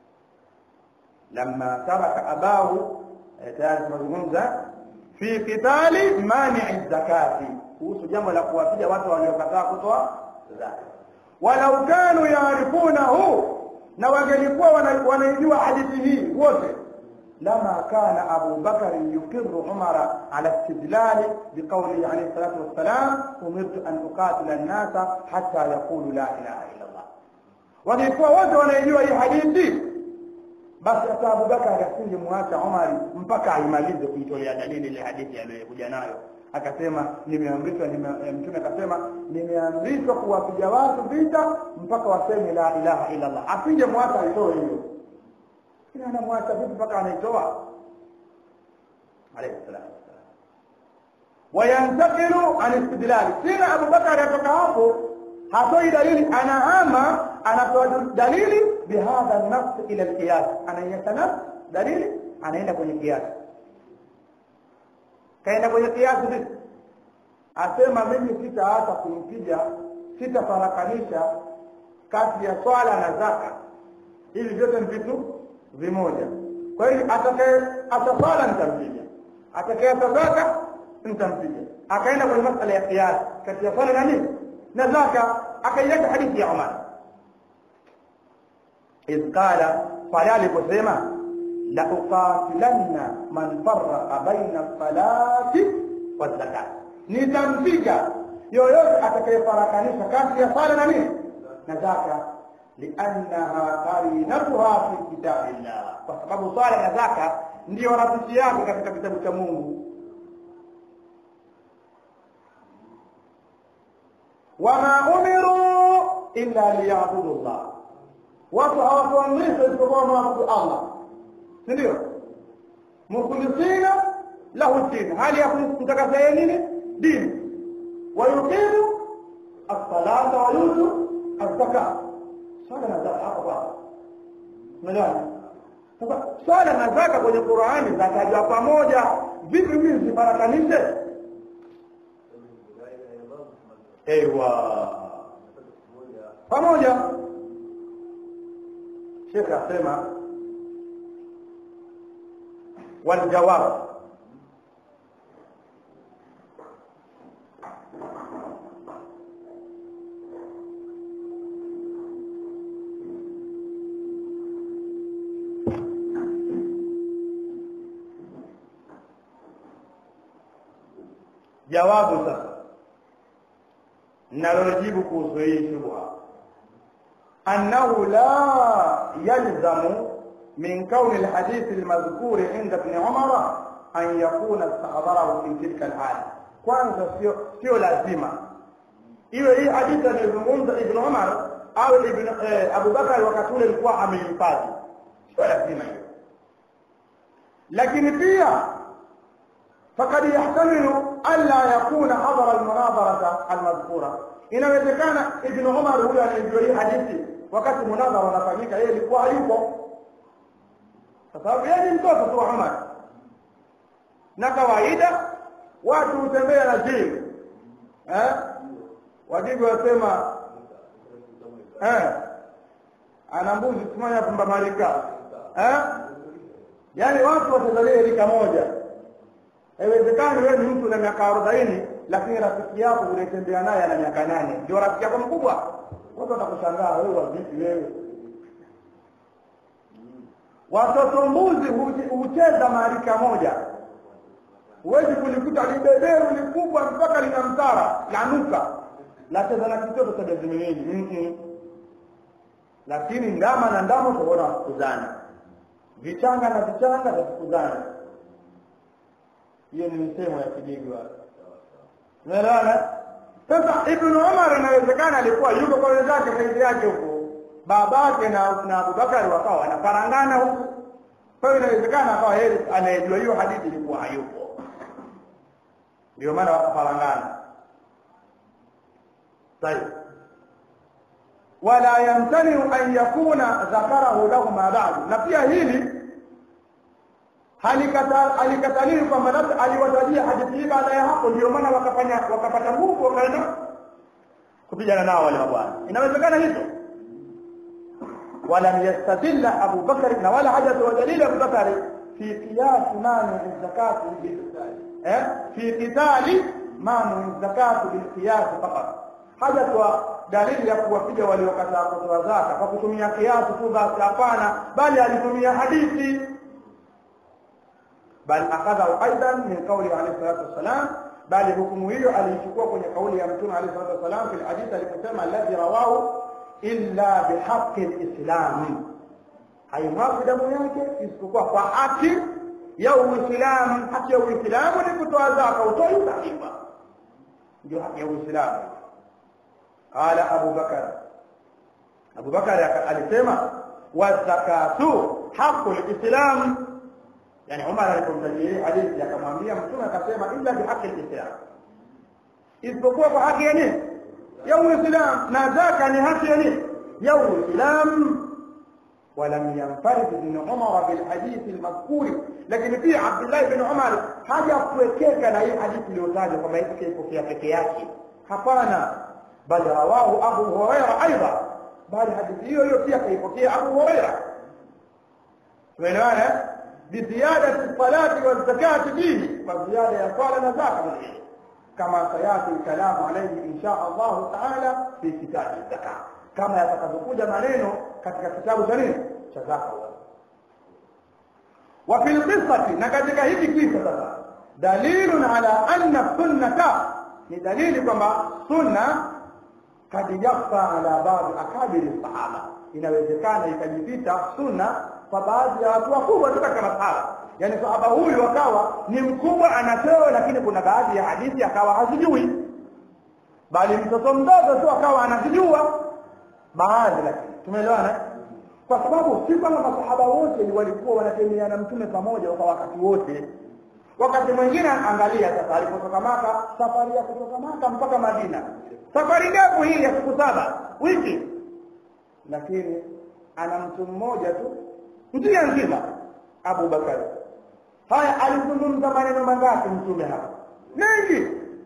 lamma taraka abahu tayari tunazungumza fi qitali manii zakati kuhusu jambo la kuwapiga watu waliokataa kutoa zaka walau kanu yaarifunahu na wangelikuwa wanaijua hadithi hii wote لما كان أبو بكر يقر عمر على استدلال بقوله عليه الصلاة والسلام أمرت أن أقاتل الناس حتى يقولوا لا إله إلا الله walikuwa wote wanaijua hii hadithi basi hata abubakari asingemwacha umari mpaka aimalize kuitolea dalili ile hadithi aliyokuja nayo akasema nimeamrishwa mtume akasema nimeamrishwa kuwapiga watu vita mpaka waseme la ilaha illa allah asingemwacha aitoe hiyo kila anamwacha vipi mpaka anaitoa alayhi salatu wassalam wayantakilu an istidlali sina abubakari atoka hapo hatoi dalili anahama anatoa dalili bihadha nafs ila alqiyas anaiacha nafs dalili anaenda kwenye kiasi kaenda kwenye kiasi vipi asema mimi sitaacha kumpiga sitafarakanisha kati ya swala na zaka hivi vyote ni vitu vimoja kwa hiyo atakaye ataswala nitampiga atakaye zaka nitampiga akaenda kwenye masala ya qiyas kati ya swala na nini na zaka akaileta hadithi ya Umar إذ قال pale aliposema la uqatilanna man farraqa baina salati wa zakat nitampiga yoyote atakayefarakanisha kati ya sala na nini na zaka liannaha qarinatuha fi kitabillah kwa sababu swala na zaka ndiyo rafiki yake katika kitabu cha Mungu wama umiru illa liyabudu Allah watu hawakuamrishwa isipokuwa waabudu Allah si ndio mukhlisina lahu din hali ya kumtakasia nini dini wayuqimu as-salata wa yutu az-zakat swala na zaka hapo bwana umeelewa sasa swala na zaka kwenye Qur'ani zatajwa pamoja vipi mimi sifarakanishe ewa pamoja shekhe asema waljawab jawabu sasa nalojibu kuhusu hii shubha annahu la yalzamu min kauni alhadithi almadhkuri inda ibn umara an yakuna istahadarahu fi tilka alhali kwanza sio sio lazima iwe hii hadithi aliyozungumza ibn umar au ibn eh, abubakar wakati ule alikuwa amehifadhi sio lazima hiyo lakini pia فقد يحتمل ألا يكون حضر المناظرة المذكورة inawezekana ibn umar huyo anayejua hii hadithi wakati munadhara unafanyika yeye alikuwa hayupo kwa sababu yeye ni mtoto tu wa umar na kawaida watu hutembea na jibu eh? wajibu wasema eh? ana mbuzi tumanya pumba marika eh? yaani watu watazalia rika moja haiwezekani wewe ni mtu na miaka arobaini lakini rafiki yako unatembea naye ana miaka nane ndio rafiki yako mkubwa watu watakushangaa wewe wavipi wewe watoto mbuzi hucheza marika moja huwezi kulikuta libeberu likubwa mpaka lina mtara lanuka lacheza na kitoto cha miezi miwili mm-mm. lakini ndama na ndama utaona wakufukuzana vichanga na vichanga vyafukuzana hiyo ni misemo ya kijiji wale unaelewana sasa ibn umar inawezekana alikuwa yuko kwa wenzake saizi yake huko babake na na abubakari wakawa wanafarangana huku kwa hiyo inawezekana akawa yeye anayejua hiyo hadithi ilikuwa hayupo ndio maana wakafarangana طيب ولا يمتنع أن يكون ذكره لهما بعد na pia hili halikataliwi kwamba labda aliwatajia hadithi hii baada ya hapo ndio maana wakafanya wakapata nguvu wakaenda kupigana nao wale mabwana inawezekana hivyo ولم يستدل أبو بكر ولا حاجة ودليل أبو بكر في قياس مانع الزكاة في قتال مانع الزكاة بالقياس فقط haja kwa dalili ya kuwapiga waliokataa kutoa zaka kwa kutumia kiasi tu basi hapana bali alitumia hadithi bal akhadhahu aidan min qawli alayhi salatu wassalam bali hukumu hiyo aliichukua kwenye kauli ya mtume alayhi salatu wassalam fil hadith aliposema alladhi rawahu illa bihaqqi alislam haimwagi damu yake isipokuwa kwa haki ya uislamu haki ya uislamu ni kutoa zaka utoi utakiwa ndio haki ya uislamu قال أبو بكر أبو بكر alisema wazakatu haqu lislam yani Umar alipomtajia hadithi akamwambia mtume akasema illa bihaqi lislam isipokuwa kwa haki ya nini ya uislam na zaka ni haki ya nini ya uislam ولم ينفرد ابن عمر بالحديث المذكور لكن في عبد الله بن عمر haja kuwekeka na hii hadithi iliyotajwa kwamba hiki kipokea peke yake hapana bal rawahu abu huraira aidha bali hadithi hiyo hiyo pia kaipokea abu huraira tumeelewana biziyadati salati wa zakati fihi kwa ziada ya swala na zaka mwingine kama sayati kalamu alayhi insha Allah taala fi kitabi zakat kama yatakavyokuja maneno katika kitabu cha nini cha zaka wa fil qissati na katika hiki kisa sasa dalilun ala anna sunnata ni dalili kwamba sunna kad yakfa ala baadhi akabiri sahaba inawezekana ikajipita sunna kwa baadhi ya watu wakubwa tu katika masahaba yaani sahaba huyu akawa ni mkubwa anapewa lakini kuna baadhi ya hadithi akawa hazijui bali mtoto mdogo tu akawa anazijua baadhi lakini tumeelewana kwa sababu si kwamba masahaba wote walikuwa wanatemeana mtume pamoja kwa wakati wote wakati mwingine angalia sasa alipotoka maka safari ya kutoka maka mpaka madina safari ndefu hii ya siku saba wiki lakini ana mtu mmoja tu mtume nzima Abu Bakari haya alizungumza maneno mangapi mtume hapa mengi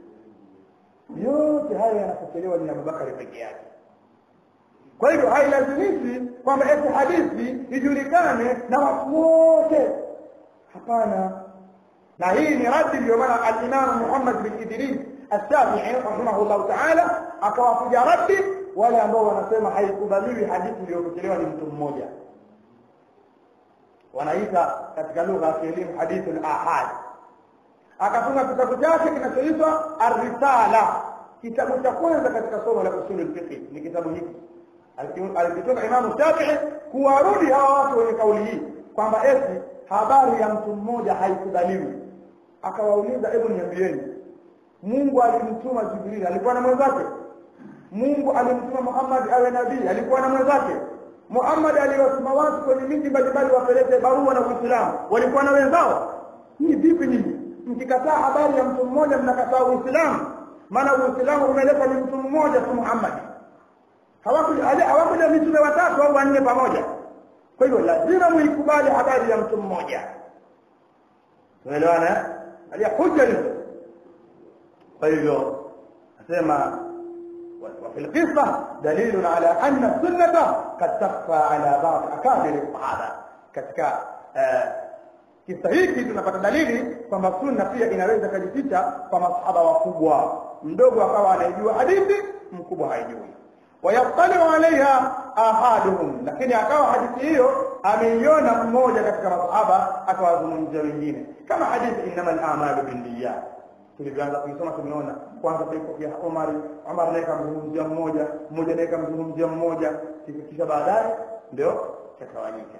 yote haya yanapokelewa ni Abubakari peke yake kwa hivyo hailazimishi kwamba eti hadithi ijulikane na watu wote hapana na hii ni radi ndio maana al-Imam Muhammad bin Idris الشافعي رحمه الله تعالى akawapiga radi wale ambao wanasema haikubaliwi hadithi iliyopokelewa ni mtu mmoja wanaita katika lugha ya kielimu hadithu al-ahad akatunga kitabu chake kinachoitwa Ar-Risala kitabu cha kwanza katika somo la usulul fiqh ni kitabu hiki alikitoka Imamu Shafi'i kuwarudi hawa watu wenye kauli hii kwamba eti habari ya mtu mmoja haikubaliwi akawauliza hebu niambieni Mungu alimtuma Jibril alikuwa na mwenzake Mungu alimtuma Muhammad awe nabii alikuwa na mwenzake Muhammad aliwatuma watu kwenye miji mbalimbali wapeleke barua na Uislamu walikuwa na wenzao ni vipi nyinyi mkikataa habari ya mtu mmoja mnakataa Uislamu maana Uislamu umeletwa ni mtu mmoja tu Muhammad hawakuja hawakuja mitume watatu au wanne pamoja kwa hiyo lazima muikubali habari ya mtu mmoja tumeelewana alia hujja hizo kwa hivyo nasema وفي القصة دليل على أن السنة قد تخفى على بعض أكابر الصحابة katika kisa hiki tunapata dalili kwamba sunna pia inaweza kujificha kwa masahaba wakubwa mdogo akawa anaijua hadithi mkubwa haijui wayattaliu alaiha ahaduhum lakini akawa hadithi hiyo ameiona mmoja katika masahaba akawazungumzia wengine kama hadithi innamal a'malu binniyat tulivyoanza kuisoma tumeona kwanza tulipokea Umar Umar naye kamzungumzia mmoja mmoja naye kamzungumzia mmoja kisha baadaye ndio chakawanyika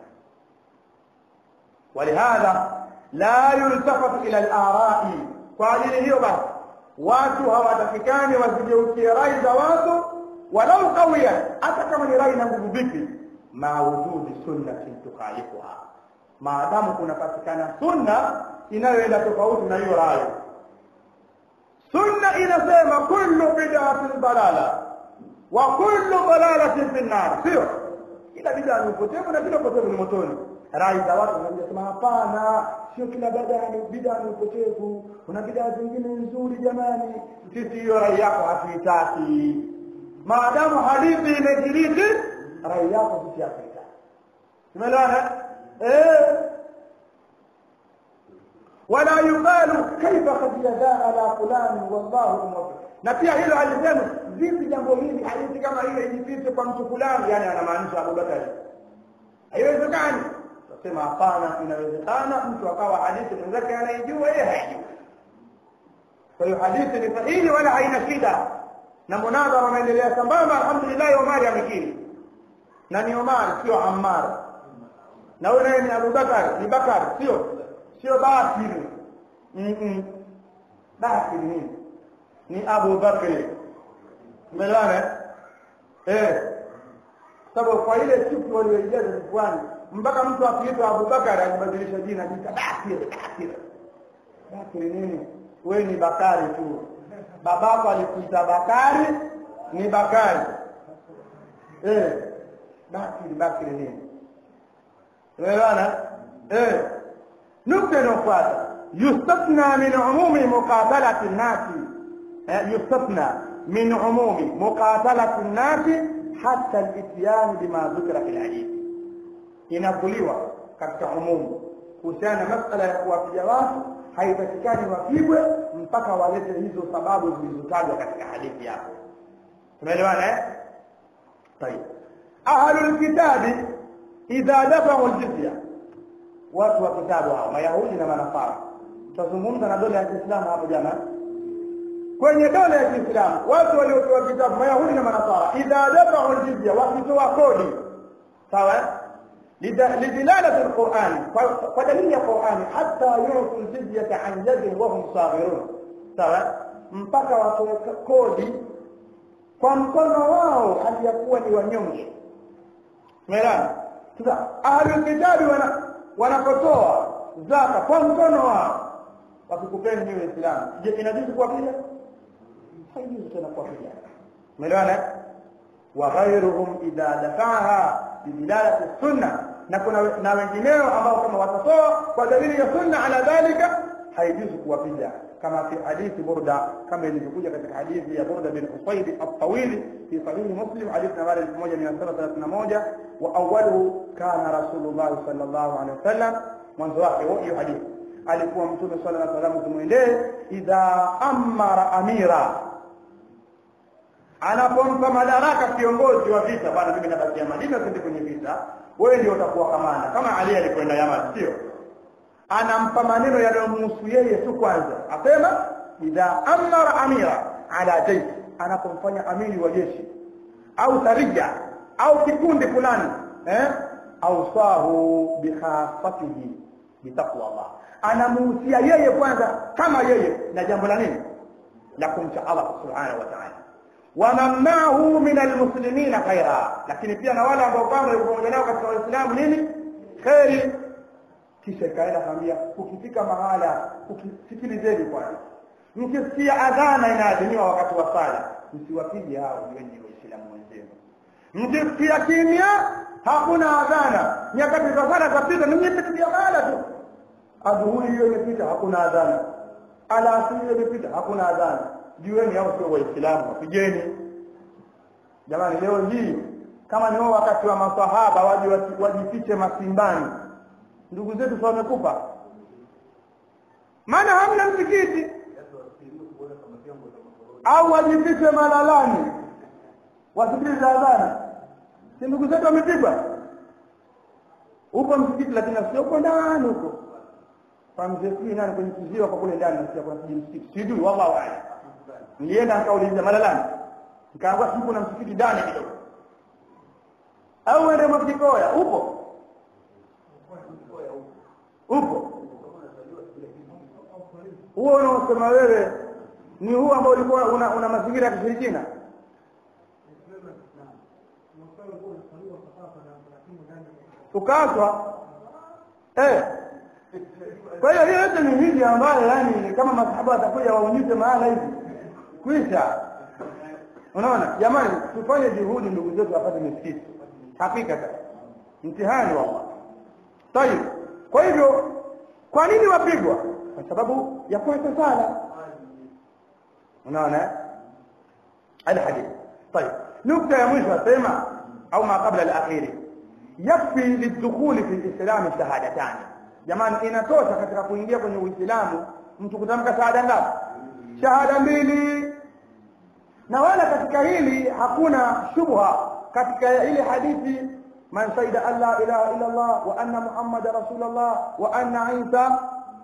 ولهذا لا يلتفت الى الاراء kwa ajili hiyo basi watu hawatakikani wazigeukie rai za watu walau qawiyan hata kama ni rai na nguvu vipi ma wujudi sunnatin tukhalifuha maadamu kunapatikana sunna inayoenda tofauti na hiyo rai sunna inasema kullu bid'atin dalala wa kullu dalalatin fi nar sio kila bid'a ni upotevu na kila upotevu ni motoni rai za watu wanasema hapana sio kila bid'a ni bid'a ni upotevu kuna bid'a zingine nzuri jamani sisi hiyo rai yako hatuitaki maadamu hadithi imejiriki rai yako sisi hatuitaki tumeelewana eh wala yuqalu kaifa qad yadaa ala fulani wallahu muwaffiq na pia hilo alisema vipi jambo hili hadithi kama ile ijipite kwa mtu fulani yani anamaanisha Abu Bakar haiwezekani tunasema hapana inawezekana mtu akawa hadithi mwenzake anaijua yeye haijui kwa hiyo hadithi ni sahihi wala haina shida na munadhara unaendelea sambamba alhamdulillah Omar amekiri na ni Omar sio Ammar na huyo naye ni Abu Bakar ni Bakar sio sio Bakir mm -mm. Bakir nini ni Abu Bakr umeelewana eh sababu kwa ile chuki walioijaza kifuani mpaka mtu akiitwa Abu Bakar alibadilisha jina jita Bakir Bakir Bakir nini wewe ni Bakari tu babako alikuita Bakari ni Bakari eh Bakir Bakir nini umeelewana eh nukta inayofuata yustathna min umumi muqatalati nnasi yustathna min umumi muqatalati nnasi hatta al-ityan bima dhukira fil hadith inakuliwa katika umumu kuhusiana na masala ya kuwapiga watu haipatikani wapigwe mpaka walete hizo sababu zilizotajwa katika hadithi yako tumeelewana eh طيب اهل الكتاب اذا دفعوا الجزيه watu wa kitabu hao mayahudi na manafara tutazungumza na dola ya Kiislamu hapo jana kwenye dola ya Kiislamu watu waliotoa kitabu mayahudi na manafara idha dafa'u aljizya wakitoa kodi sawa lidilalati alquran kwa dalili ya Qur'an hatta yu'tu aljizyata an yadin wa hum saghirun sawa mpaka watoe kodi kwa mkono wao aliyakuwa ni wanyonge umeelewa sasa ahlul kitabi wana wanapotoa zaka kwa mkono wao wakikupeni ni Uislamu je inajuzu kuwapiga haijuzu tena kuwapiga umeelewana wa ghayruhum idha dafa'aha bidilalati sunna na kuna na wengineo ambao kama watatoa kwa dalili ya sunna ala dhalika haijuzu kuwapiga kama fi hadithi burda kama ilivyokuja katika hadithi ya burda bin usayd at-tawil fi sahih muslim hadith nambari 1731 wa awwaluhu kana rasulullah sallallahu alaihi wasallam mwanzo wake hiyo hadithi alikuwa mtume sallallahu alaihi wasallam kumwendee idha amara amira anapompa madaraka kiongozi wa vita bwana mimi nabakia Madina twende kwenye vita wewe ndio utakuwa kamanda kama Ali alikwenda Yaman sio anampa maneno yanayomhusu yeye tu kwanza asema idha amara amira ala jaysh anapomfanya amiri wa jeshi au sarija au kikundi fulani eh ausahu bikhafatihi bitaqwa Allah anamuhusia yeye kwanza kama yeye na jambo la nini la kumcha Allah subhanahu wa ta'ala wamamnahu min almuslimina khaira lakini pia na wale ambao kwamba yuko pamoja nao katika waislamu nini khairi kisha ikaenda kaambia ukifika mahala ukisikilizeni kwanza mkisikia adhana inaadhiniwa wakati wa sala msiwapige hao wengi waislamu wenzenu mkisikia kimya hakuna adhana nyakati za sala zapita ni mmepitia mahala tu adhuhuri hiyo imepita hakuna adhana alasiri hiyo imepita hakuna adhana jueni hao sio waislamu wapigeni jamani leo hii kama ni wao wakati wa masahaba waje wajifiche masimbani ndugu zetu sio wamekufa maana hamna msikiti au wajifiche malalani wasikilize adhana si ndugu zetu wamepigwa upo msikiti lakini sio uko ndani huko famzekii nani kwenye kiziwa kwa kule ndani nasikia kuna kijiji msikiti sijui wallahu a'lam nilienda nikauliza malalani nikaambiwa sipo na msikiti ndani kidogo au ende mwakikoya upo upo huo unaosema wewe ni huu ambao ulikuwa una, una mazingira ya kishirikina ukatwa eh kwa hiyo hiyo yote ni hiji ambayo yani kama masahaba watakuja waonyeshe mahala hivi kwisha unaona jamani tufanye juhudi ndugu zetu wapate misikiti hakika sasa mtihani wallah tayib kwa hivyo kwa nini wapigwa kwa sababu ya kuacha sala unaona الحديث طيب نكتة يا مش سيما أو ما قبل الأخير يكفي للدخول في الإسلام شهادتان jamani inatosha katika kuingia kwenye uislamu mtu kutamka shahada ngapi shahada mbili na wala katika hili hakuna shubha katika ile hadithi man shaida an la ilaha illa Allah wa anna muhammada rasulullah wa anna isa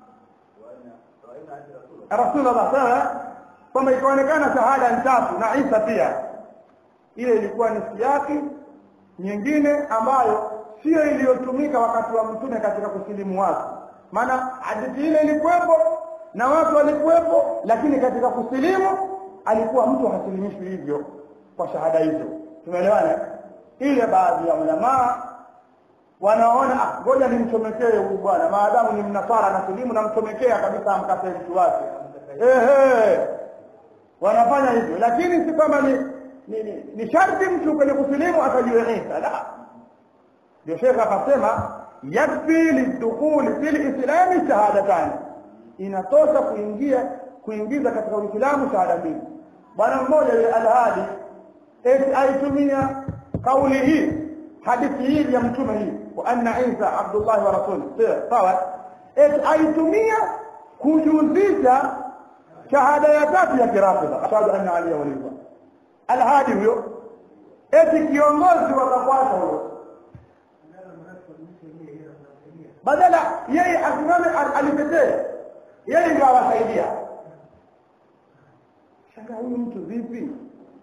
rasulullah sawa kwamba ikaonekana shahada tatu na Isa pia ile ilikuwa ni siaki nyingine ambayo sio iliyotumika wakati wa mtume katika kusilimu watu maana hadithi ile ilikuwepo na watu walikuwepo lakini katika kusilimu alikuwa mtu hasilimishwi hivyo kwa shahada hizo tumeelewana ile baadhi ya ulamaa wanaona ah ngoja nimchomekee huyu bwana maadamu ni mnasara na silimu namchomekea kabisa amkate mtu wake ehe wanafanya hivyo lakini si kwamba ni ni, ni, ni sharti mtu kwenye kusilimu atajue Isa la ndio shekhe akasema yakfi lidukhuli fil islami shahadatani inatosha kuingia kuingiza katika uislamu shahada mbili bwana mmoja yule alhadi eti aitumia kauli hii hadithi hii ya mtume hii wa anna isa abdullah wa rasul sawa eti aitumia kujuzisha shahada ya tatu ya kirafidha ashhadu anna aliya waliyullah alhadi huyo eti kiongozi wakafuata huyo badala yeye asimame alitetee yeye ndio awasaidia shanga huyu mtu vipi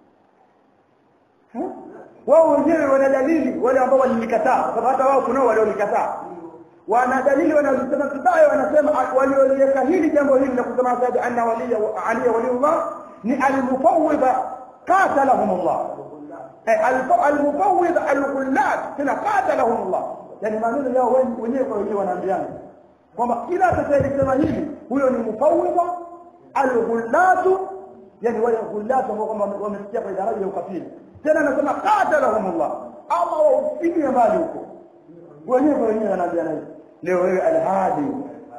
wao wenyewe wana dalili wale ambao walilikataa kwa sababu hata wao kunao waliolikataa wana dalili wanazosema vibaya wanasema walioliweka hili jambo hili la kusema ashhadu anna waliya aliya waliyullah ni almufawwidha qatalahum Allah almufawwidha alghullat tena qatalahum Allah yani maneno yao wenyewe kwa wenyewe wanaambiana kwamba kila atakayesema hivi huyo ni mufawwidha alghullatu yani wale ghullatu ambao kwamba wamefikia kwa daraja ya ukafiri tena anasema qatalahum Allah Allah waufikie mbali huko wenyewe kwa wenyewe wanaambiana hivi leo wewe alhadi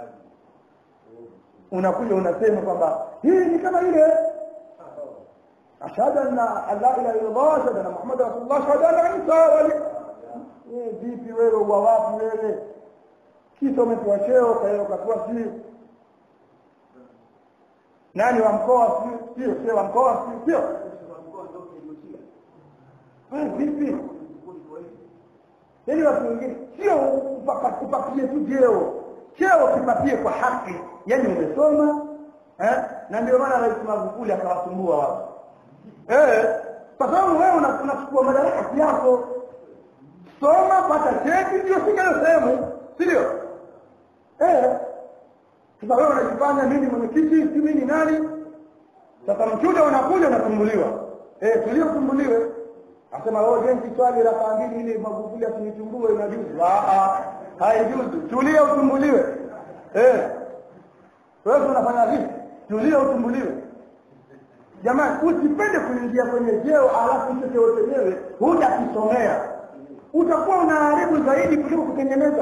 unakuja unasema kwamba hii ni kama ile ashhadu anna la ilaha illa Allah ashhadu anna Muhammad rasulullah ashhadu anna Isa wali eh vipi wewe wa wapi wewe kisa umepewa cheo kwa hiyo ukapewa si nani wa mkoa sio sio wa mkoa sio wewe vipi yaani watu wengine sio upakie tu jeo cheo kipatie kwa haki yani umesoma eh? na ndio maana rais magufuli akawasumbua watu eh kwa sababu wewe unachukua madaraka yako soma pata cheti ndio fika hiyo sehemu si ndio eh sasa wewe unajifanya mimi mwenyekiti si mimi nani sasa mchuja unakuja unasumbuliwa eh tuliosumbuliwe asema wewe jenzi swali la mbili ili magufuli asinitumbue inajuzu ah haijuzu tulia usumbuliwe eh wewe unafanya vipi tulia usumbuliwe jamani usipende kuingia kwenye jeo alafu hicho cheo chenyewe hujakisomea utakuwa unaharibu zaidi kuliko kutengeneza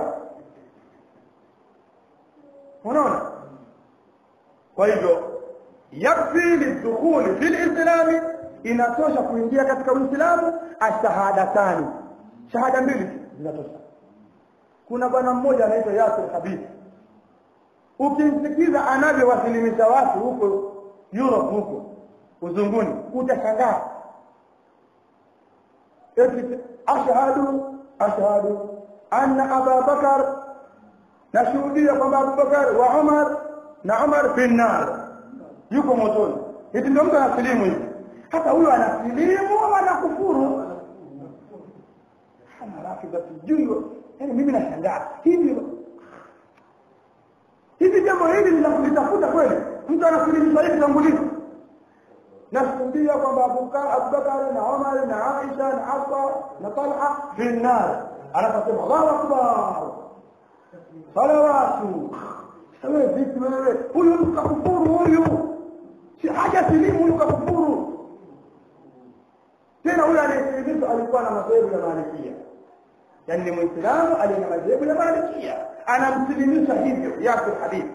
unaona kwa hivyo yakfi lidukhuli fi lislami inatosha kuingia katika uislamu ashahadatani shahada mbili zinatosha kuna bwana mmoja anaitwa yasir habib ukimsikiza anavyowasilimisha watu huko europe huko uzunguni utashangaa eti ashhadu ashhadu anna aba bakar nashuhudia kwamba abubakar wa umar na umar fi nnar yuko motoni eti ndio mtu anasilimu hivi hata huyo anasilimu au anakufuru halafu sijui yani mimi nashangaa hivi hivi jambo hili ni la kulitafuta kweli mtu anasilimisha hivi tangulizi nashuhudia kwamba abubakar na umar na aisha na hafsa na talha fi nnar anasema allahu akbar salawatu wewe vipi wewe huyu mtu kakufuru huyu si haja silimu huyu kakufuru tena huyu anayesilimisha alikuwa na madhehebu ya malikia yaani ni mwislamu aliye na madhehebu ya malikia anamsilimisha hivyo yasir hadithi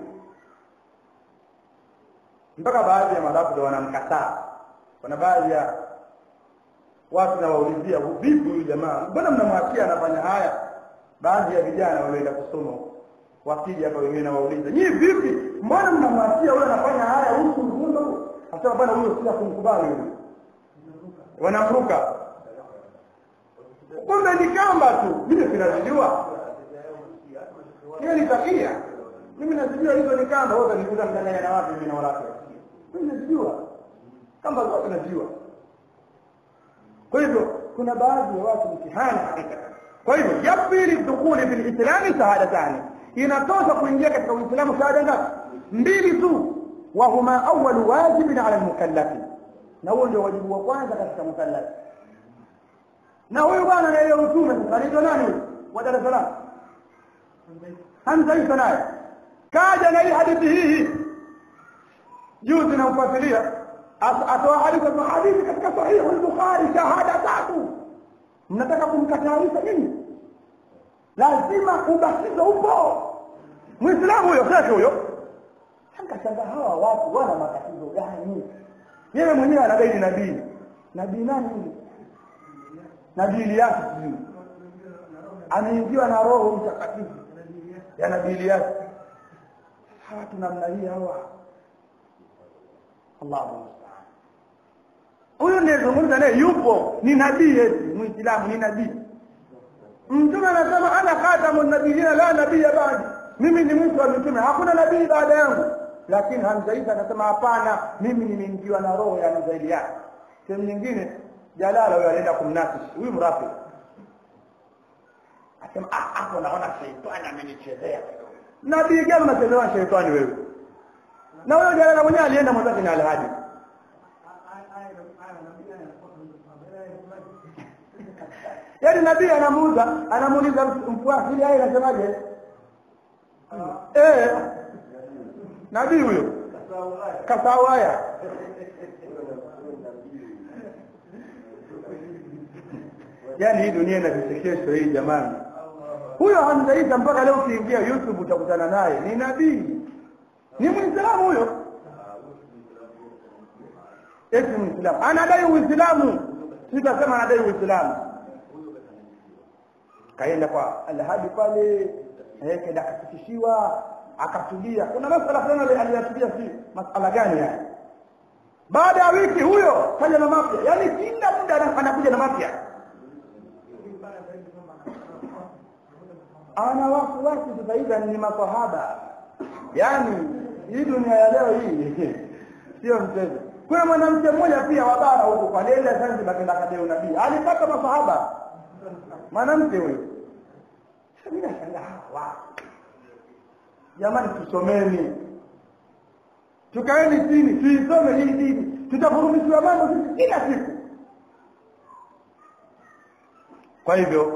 mpaka baadhi ya madhabu wanamkataa kuna baadhi ya watu nawaulizia vipi huyu jamaa mbona mnamwachia anafanya haya baadhi ya vijana walioenda kusoma wakija hapa wengine nawauliza nyii vipi mbona mnamwachia huyo anafanya haya huku mgundo asema bwana huyo sila kumkubali huyo wanamruka kumbe ni kamba tu mimi sinazijua hiyo ni takia mimi nazijua hizo ni kamba wote nikuta mchanganya na watu mimi na walafi mimi nazijua kamba zote nazijua kwa hivyo kuna baadhi ya watu mtihani hakika kwa hivyo yakfi lidukhuli fi lislami shahadatani inatosha kuingia katika uislamu shahada ngapi mbili tu wahuma awalu wajibin ala lmukallafi na huo ndio wajibu wa kwanza katika mukallafi na huyu bwana anaelewa utume sasa anaitwa nani huyu wa dar es salaam hamza isa naye kaja na hii hadithi hii juzi namfuatilia atoa hadithi kwa hadithi katika sahihu al-bukhari shahada tatu mnataka kumkatarisha nini lazima ubatizo upo muislamu huyo shekhe huyo akashangaa hawa watu wana matatizo gani yeye mwenyewe anadai nabii nabii nani huyo nabii Ilyas sijui ameingiwa na roho mtakatifu ya nabii Ilyas hawa tu namna hii hawa Allahu musta'an huyu niyezungumza naye yupo ni nabii eti muislamu ni nabii mtume anasema ana khatamun nabiyina la nabiyya ba'di mimi ni mwisho wa mitume hakuna nabii baada yangu lakini Hamza Isa anasema hapana mimi nimeingiwa na roho ya mzaili yake sehemu nyingine Jalala huyo alienda kumnafisi huyu mrafi asema ah hapo naona sheitani amenichezea nabii gani unachezewa sheitani wewe na huyo Jalala mwenyewe alienda mwenzake na Alhadi yaani nabii anamuuza anamuuliza mfuasi ili yeye anasemaje eh nabii huyo kasawaya yaani hii dunia ina vichekesho hii jamani huyo Hamza Isa mpaka leo ukiingia YouTube utakutana naye ni nabii ni muislamu huyo eti muislamu anadai uislamu sitasema anadai uislamu kaenda kwa alhadi pale eh kaenda akafikishiwa akatulia kuna masala fulani aliyatulia si masala gani yani baada ya wiki huyo kaja na mapya yani kila muda anakuja na mapya ana wafuasi sasa hivi ni masahaba yaani hii dunia ya leo hii sio mchezo kuna mwanamke mmoja pia wa bara huko kwa nenda Zanzibar kenda kadeo nabii alipata masahaba mwanamke huyo mimi nashangaa jamani tusomeni tukaeni chini tuisome hii dini tutafurumishiwa mambo sisi kila siku kwa hivyo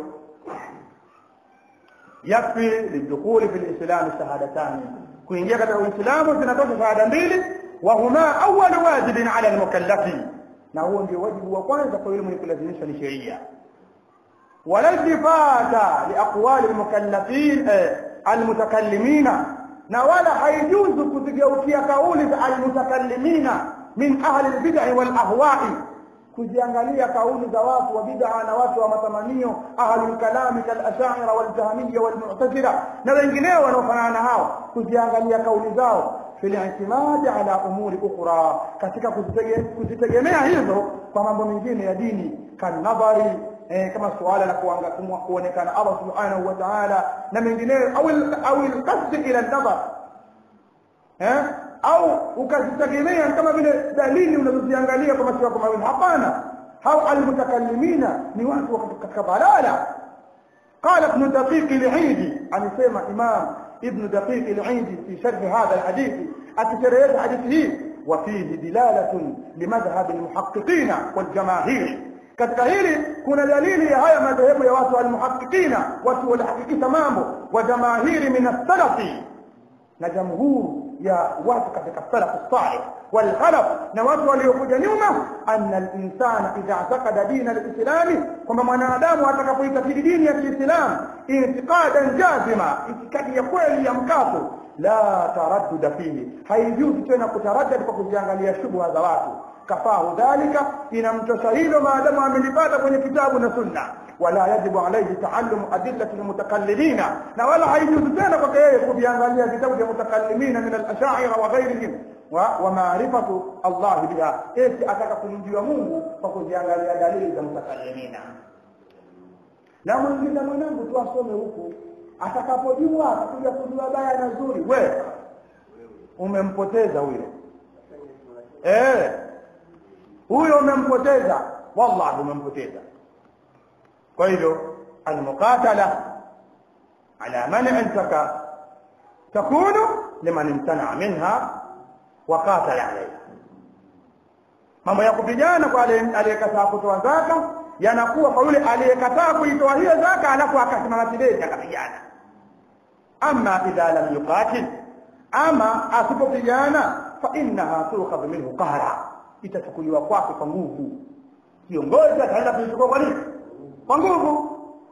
yakfi lidukhuli fi lislami shahadatani kuingia katika uislamu zinatosha shahada mbili wahuma awalu wajibin ala almukallafi na huo ndio wajibu wa kwanza kwa yule mwenye kulazimisha ni sheria wala iltifata liaqwali almukallafin almutakallimina na wala haijuzu kuzigeukia kauli za almutakallimina min ahli albid'i wal ahwa'i kuziangalia kauli za watu wa bid'a na watu wa matamanio ahlul kalami kal ash'ira wal jahmiyya wal mu'tazila na wengineo wanaofanana na hao kuziangalia kauli zao fil i'timadi ala umuri ukhra katika kuzitegemea hizo kwa mambo mengine ya dini kan nadhari eh, kama suala la kuonekana Allah subhanahu wa ta'ala na mengineyo au au alqasd ila an-nadhar eh au ukazitegemea kama vile dalili unazoziangalia kwa macho yako mawili hapana hao almutakallimina ni watu katika balala قال ابن دقيق العيدي amesema imam ابن دقيق العيدي في شرح هذا الحديث أتشريت حديثه وفيه دلالة لمذهب المحققين والجماهير katika hili kuna dalili ya haya madhehebu ya watu almuhaqiqina watu walihakikisha mambo wa jamahiri min as-salafi na jamhuru ya watu katika salaf salih wal khalaf na watu waliokuja nyuma anna al-insana idha i'taqada din al-islam kwamba mwanadamu atakapoitakidi dini ya Kiislamu i'tiqadan jazima itikadi ya kweli ya mkato la taraddud fihi haijuzi tena kutaraddad kwa kuziangalia shubha za watu kafahu dhalika inamtosha hilo maadamu amelipata kwenye kitabu na sunna wala yajibu alayhi taallum adillati almutakallimina na wala haijuzu tena kwake yeye kuviangalia vitabu vya mutakallimina min al-ash'ira wa ghayrihim wa wa ma'rifatu Allah biha eti ataka kumjua Mungu kwa kuziangalia dalili za mutakallimina na mwingine mwanangu tu asome huku atakapojua atakuja kujua baya na zuri we umempoteza huyo eh huyo umempoteza wallahi umempoteza kwa hivyo almuqatala ala man taka takunu liman imtana minha wa qatala alayha mambo ya kupigana kwa aliyekataa kutoa zaka yanakuwa kwa yule aliyekataa kuitoa hiyo zaka alafu akasimama kidete akapigana ama idha lam yuqatil ama asipopigana fa innaha tukhadhu minhu qahra itachukuliwa kwake kwa nguvu kiongozi ataenda kuichukua kwa nini kwa nguvu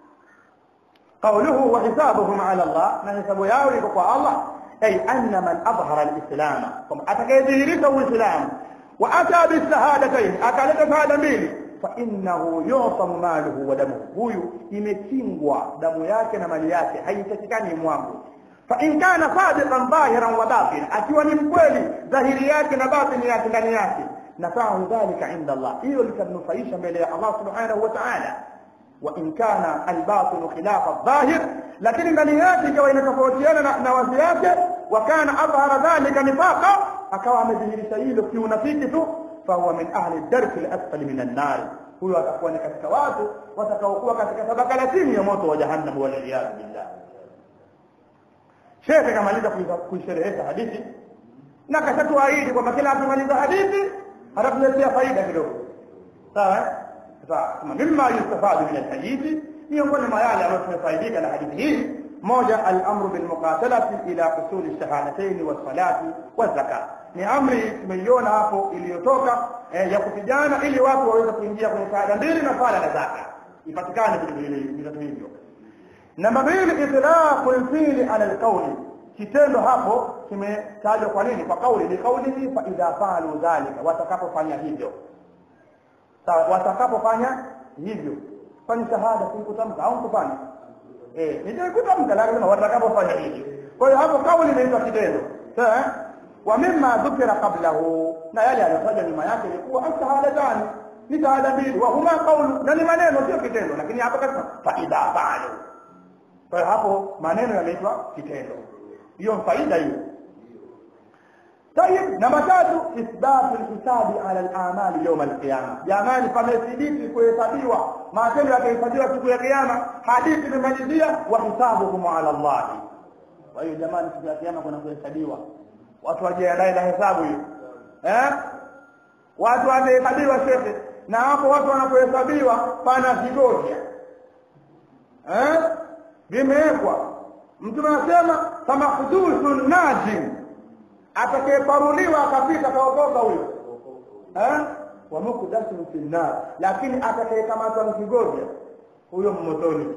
قوله وحسابهم على الله ما حسابه yao iko kwa Allah ay anna man adhhara al-islam kama atakayedhihirisha uislamu wa ata bishahadatayn akaleta shahada mbili fa innahu yusamu maluhu wa damuhu huyu imekingwa damu yake na mali yake haitakikani mwangu fa in kana sadiqan dhahiran wa batin akiwa ni mkweli dhahiri yake na batini yake ndani yake nafahu dhalika inda Allah hiyo litamnufaisha mbele ya Allah subhanahu wa ta'ala wa in kana albatin khilafa adh-dhahir lakini ndani yake ikawa inatofautiana na, na wazi yake wa kana adhhara dhalika nifaqa akawa amedhihirisha hilo kiunafiki tu fahuwa min ahli ad-darki al-asfali min an-nar huyo atakuwa ni katika watu watakaokuwa katika tabaka la chini ya moto wa jahannam wal iyad billah Sheikh kamaliza kuisherehesha hadithi na kashatuahidi kwamba kila akimaliza hadithi atakuletea faida kidogo sawa sawa kama mimma yustafadu min alhadithi miongoni mwa yale ambayo tumefaidika na hadithi hii moja al-amru bil muqatalati ila husuli shahadatayn wa salati wa zakat ni amri tumeiona hapo iliyotoka eh, ya kupigana ili watu waweze kuingia kwenye shahada mbili na sala na zaka ipatikane vitu hivyo namba mbili itlaqu al-fi'li ala al-qawli kitendo hapo kimetajwa kwa nini kwa kauli ni kauli fa idha faalu dhalika watakapofanya hivyo sawa watakapofanya hivyo fanya shahada kutamka au kufanya eh ndio kutamka lazima watakapofanya hivyo kwa hiyo hapo kauli inaitwa kitendo sawa wa mimma dhukira qablahu na yale aliyotaja nyuma yake ilikuwa ashhadatani ni shahada mbili wa huma qawlu na ni maneno sio kitendo lakini hapa kasema fa idha faalu kwa hiyo hapo maneno yameitwa kitendo hiyo faida hiyo طيب namba tatu ithbatu lhisabi ala lamali yauma alqiyama jamani pamethibiti kuhesabiwa matendo yatahesabiwa siku ya kiyama hadithi imemalizia wa hisabuhum ala llahi kwa hiyo jamani siku ya kiyama kuna kuhesabiwa watu wajiandae na hesabu hiyo eh? watu watahesabiwa shekhe na hapo watu wanapohesabiwa pana vigoja eh? vimewekwa mtume anasema famakduthun najim atakayeparuliwa akapita kaokoka huyo eh? wa mukdasun fi nnar lakini atakayekamatwa mkigovya huyo mmotoni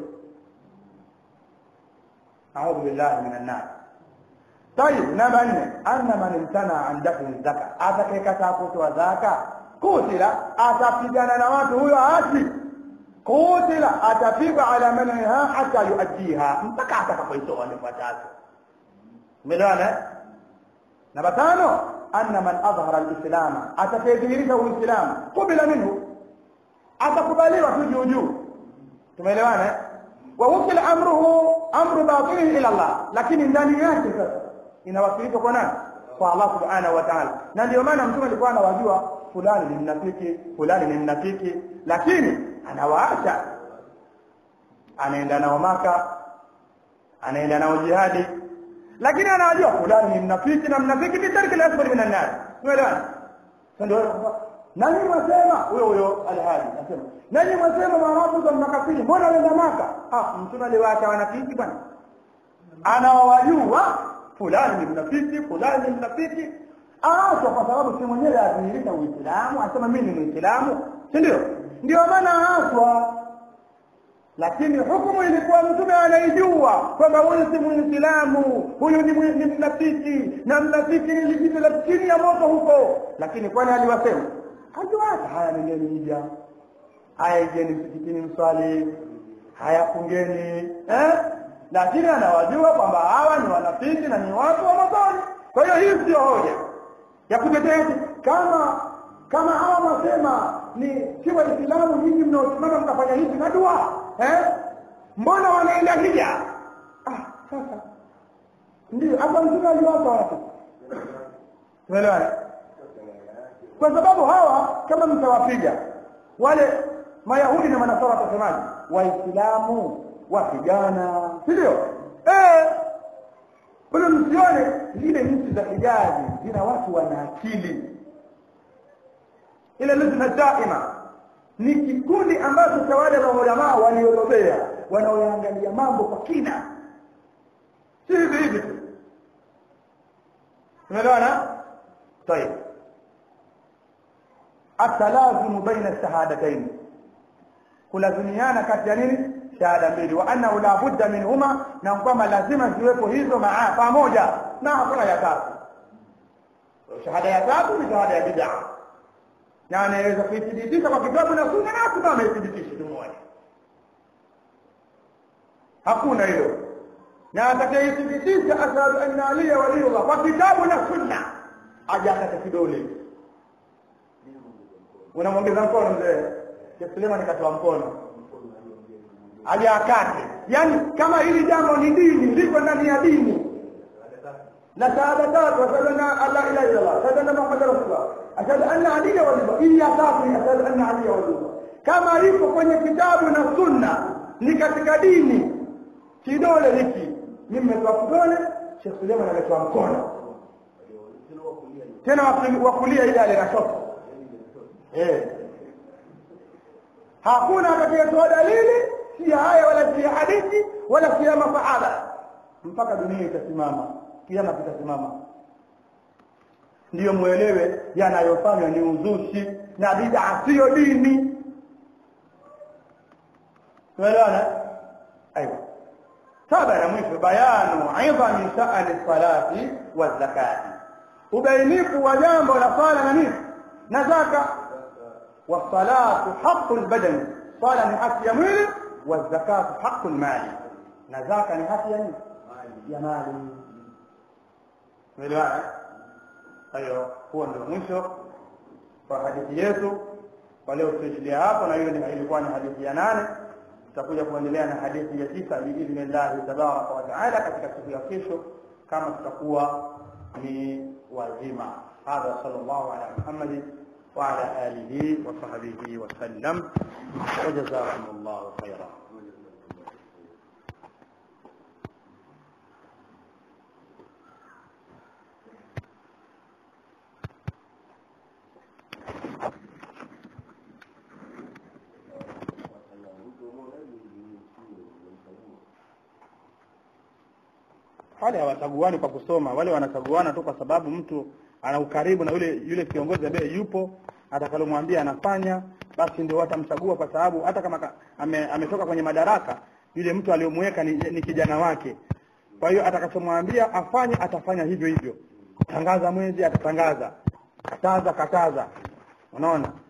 audhu billahi min annar tayib namba nne anna man imtana an dafni zaka atakayekataa kutoa zaka kutila atapigana na watu huyo aasi kutila atapigwa ala manha hata yuaddiha mpaka atakapoitoa nifuatazo umeelewana namba tano anna man adhhara alislama atakayedhihirisha uislamu kubila minhu atakubaliwa tu juu juu tumeelewana wa wukila amruhu amru batinihi ila Allah lakini ndani yake sasa inawasilishwa kwa nani kwa Allah subhanahu wa ta'ala na ndio maana mtume alikuwa anawajua fulani ni mnafiki fulani ni mnafiki lakini anawaacha anaenda nao maka anaenda nao jihadi lakini anawajua fulani ni mnafiki na mnafiki ni tarki al-asfar min an-nar umeelewana ndio nani mwasema huyo huyo alhadi anasema nani mwasema maarabu za makafiri mbona wenda maka ah mtume aliwaacha wanafiki bwana anawajua fulani ni mnafiki fulani ni mnafiki aachwa kwa sababu si mwenyewe adhihirisha uislamu asema mimi ni muislamu si ndio ndio maana aachwa lakini hukumu ilikuwa mtume anaijua kwamba huyu si muislamu huyu ni ni mnafiki na mnafiki ni lijitu la chini ya moto huko lakini kwani aliwasema aliwacha haya nendeni hija haya ijeni msikitini mswali haya fungeni eh? lakini anawajua kwamba hawa ni wanafiki na ni watu wa motoni kwa hiyo hii sio hoja ya kutetea kama kama hawa wasema ni si waislamu nyinyi mnaosimama mkafanya hivi na dua eh? mbona wanaenda hija ah, sasa ndio hapa mtume aliwapa watu tumeelewana kwa sababu hawa kama mtawapiga wale mayahudi na manasara watasemaje waislamu wapigana si ndio eh ule msione zile nchi za hijazi zina watu wana akili ile lujna daima ni kikundi ambacho cha wale maulamaa waliobobea wanaoangalia mambo kwa kina si hivi hivi tu tumeelewana طيب التلازم بين الشهادتين kulazimiana kati ya nini shahada mbili wa annahu la budda minhuma na kwamba lazima ziwepo hizo maa pamoja na hakuna ya tatu shahada ya tatu ni shahada ya bid'a na anaweza kuithibitisha kwa kitabu na sunna na hakuna ameithibitisha tumoja hakuna hiyo na atakayeithibitisha ashhadu anna aliya waliyullah kwa kitabu na sunna aje akate kidole unamwongeza mkono mzee Sheikh Suleiman katoa mkono aje akate yani kama hili jambo ni dini liko ndani ya dini na shahada tatu ashhadu anna la ilaha illa Allah ashhadu anna muhammadar rasulullah ashhadu anna aliya waliyullah hii ya tatu ni ashhadu anna aliya waliyullah kama liko kwenye kitabu na sunna ni katika dini kidole hiki mimi nimetoa kidole Sheikh Suleiman ametoa mkono tena wa kulia ile ale na shoto eh hakuna atakayetoa dalili si haya wala si hadithi wala si masahaba mpaka dunia itasimama kiama kitasimama ndiyo muelewe yanayofanywa ni uzushi na bid'a siyo dini tuelewana aiwa saba na mwisho bayanu idhami sha'ani salati wa zakati ubainifu wa jambo la sala na nini na zaka والصلاة حق البدن صلاة حق يميل والزكاة حق المال نزاكا حق يميل يا مالي مليون ايوه huo ndio mwisho wa hadithi yetu kwa leo tuishilia hapo na hiyo ilikuwa ni hadithi ya nane tutakuja kuendelea na hadithi ya tisa biidhnillahi tabaraka wa taala katika siku ya kesho kama tutakuwa ni wazima hadha sallallahu ala muhammadin وعلى آله وصحبه وسلم وجزاكم الله خيرا wale hawachaguani kwa kusoma wale wanachaguana tu kwa sababu mtu ana ukaribu na yule yule kiongozi ambaye yupo atakalomwambia anafanya basi ndio watamchagua kwa sababu hata kama ka- ame, ametoka kwenye madaraka yule mtu aliyomweka ni, ni kijana wake kwa hiyo atakachomwambia afanye atafanya hivyo hivyo tangaza mwezi atatangaza kataza kataza unaona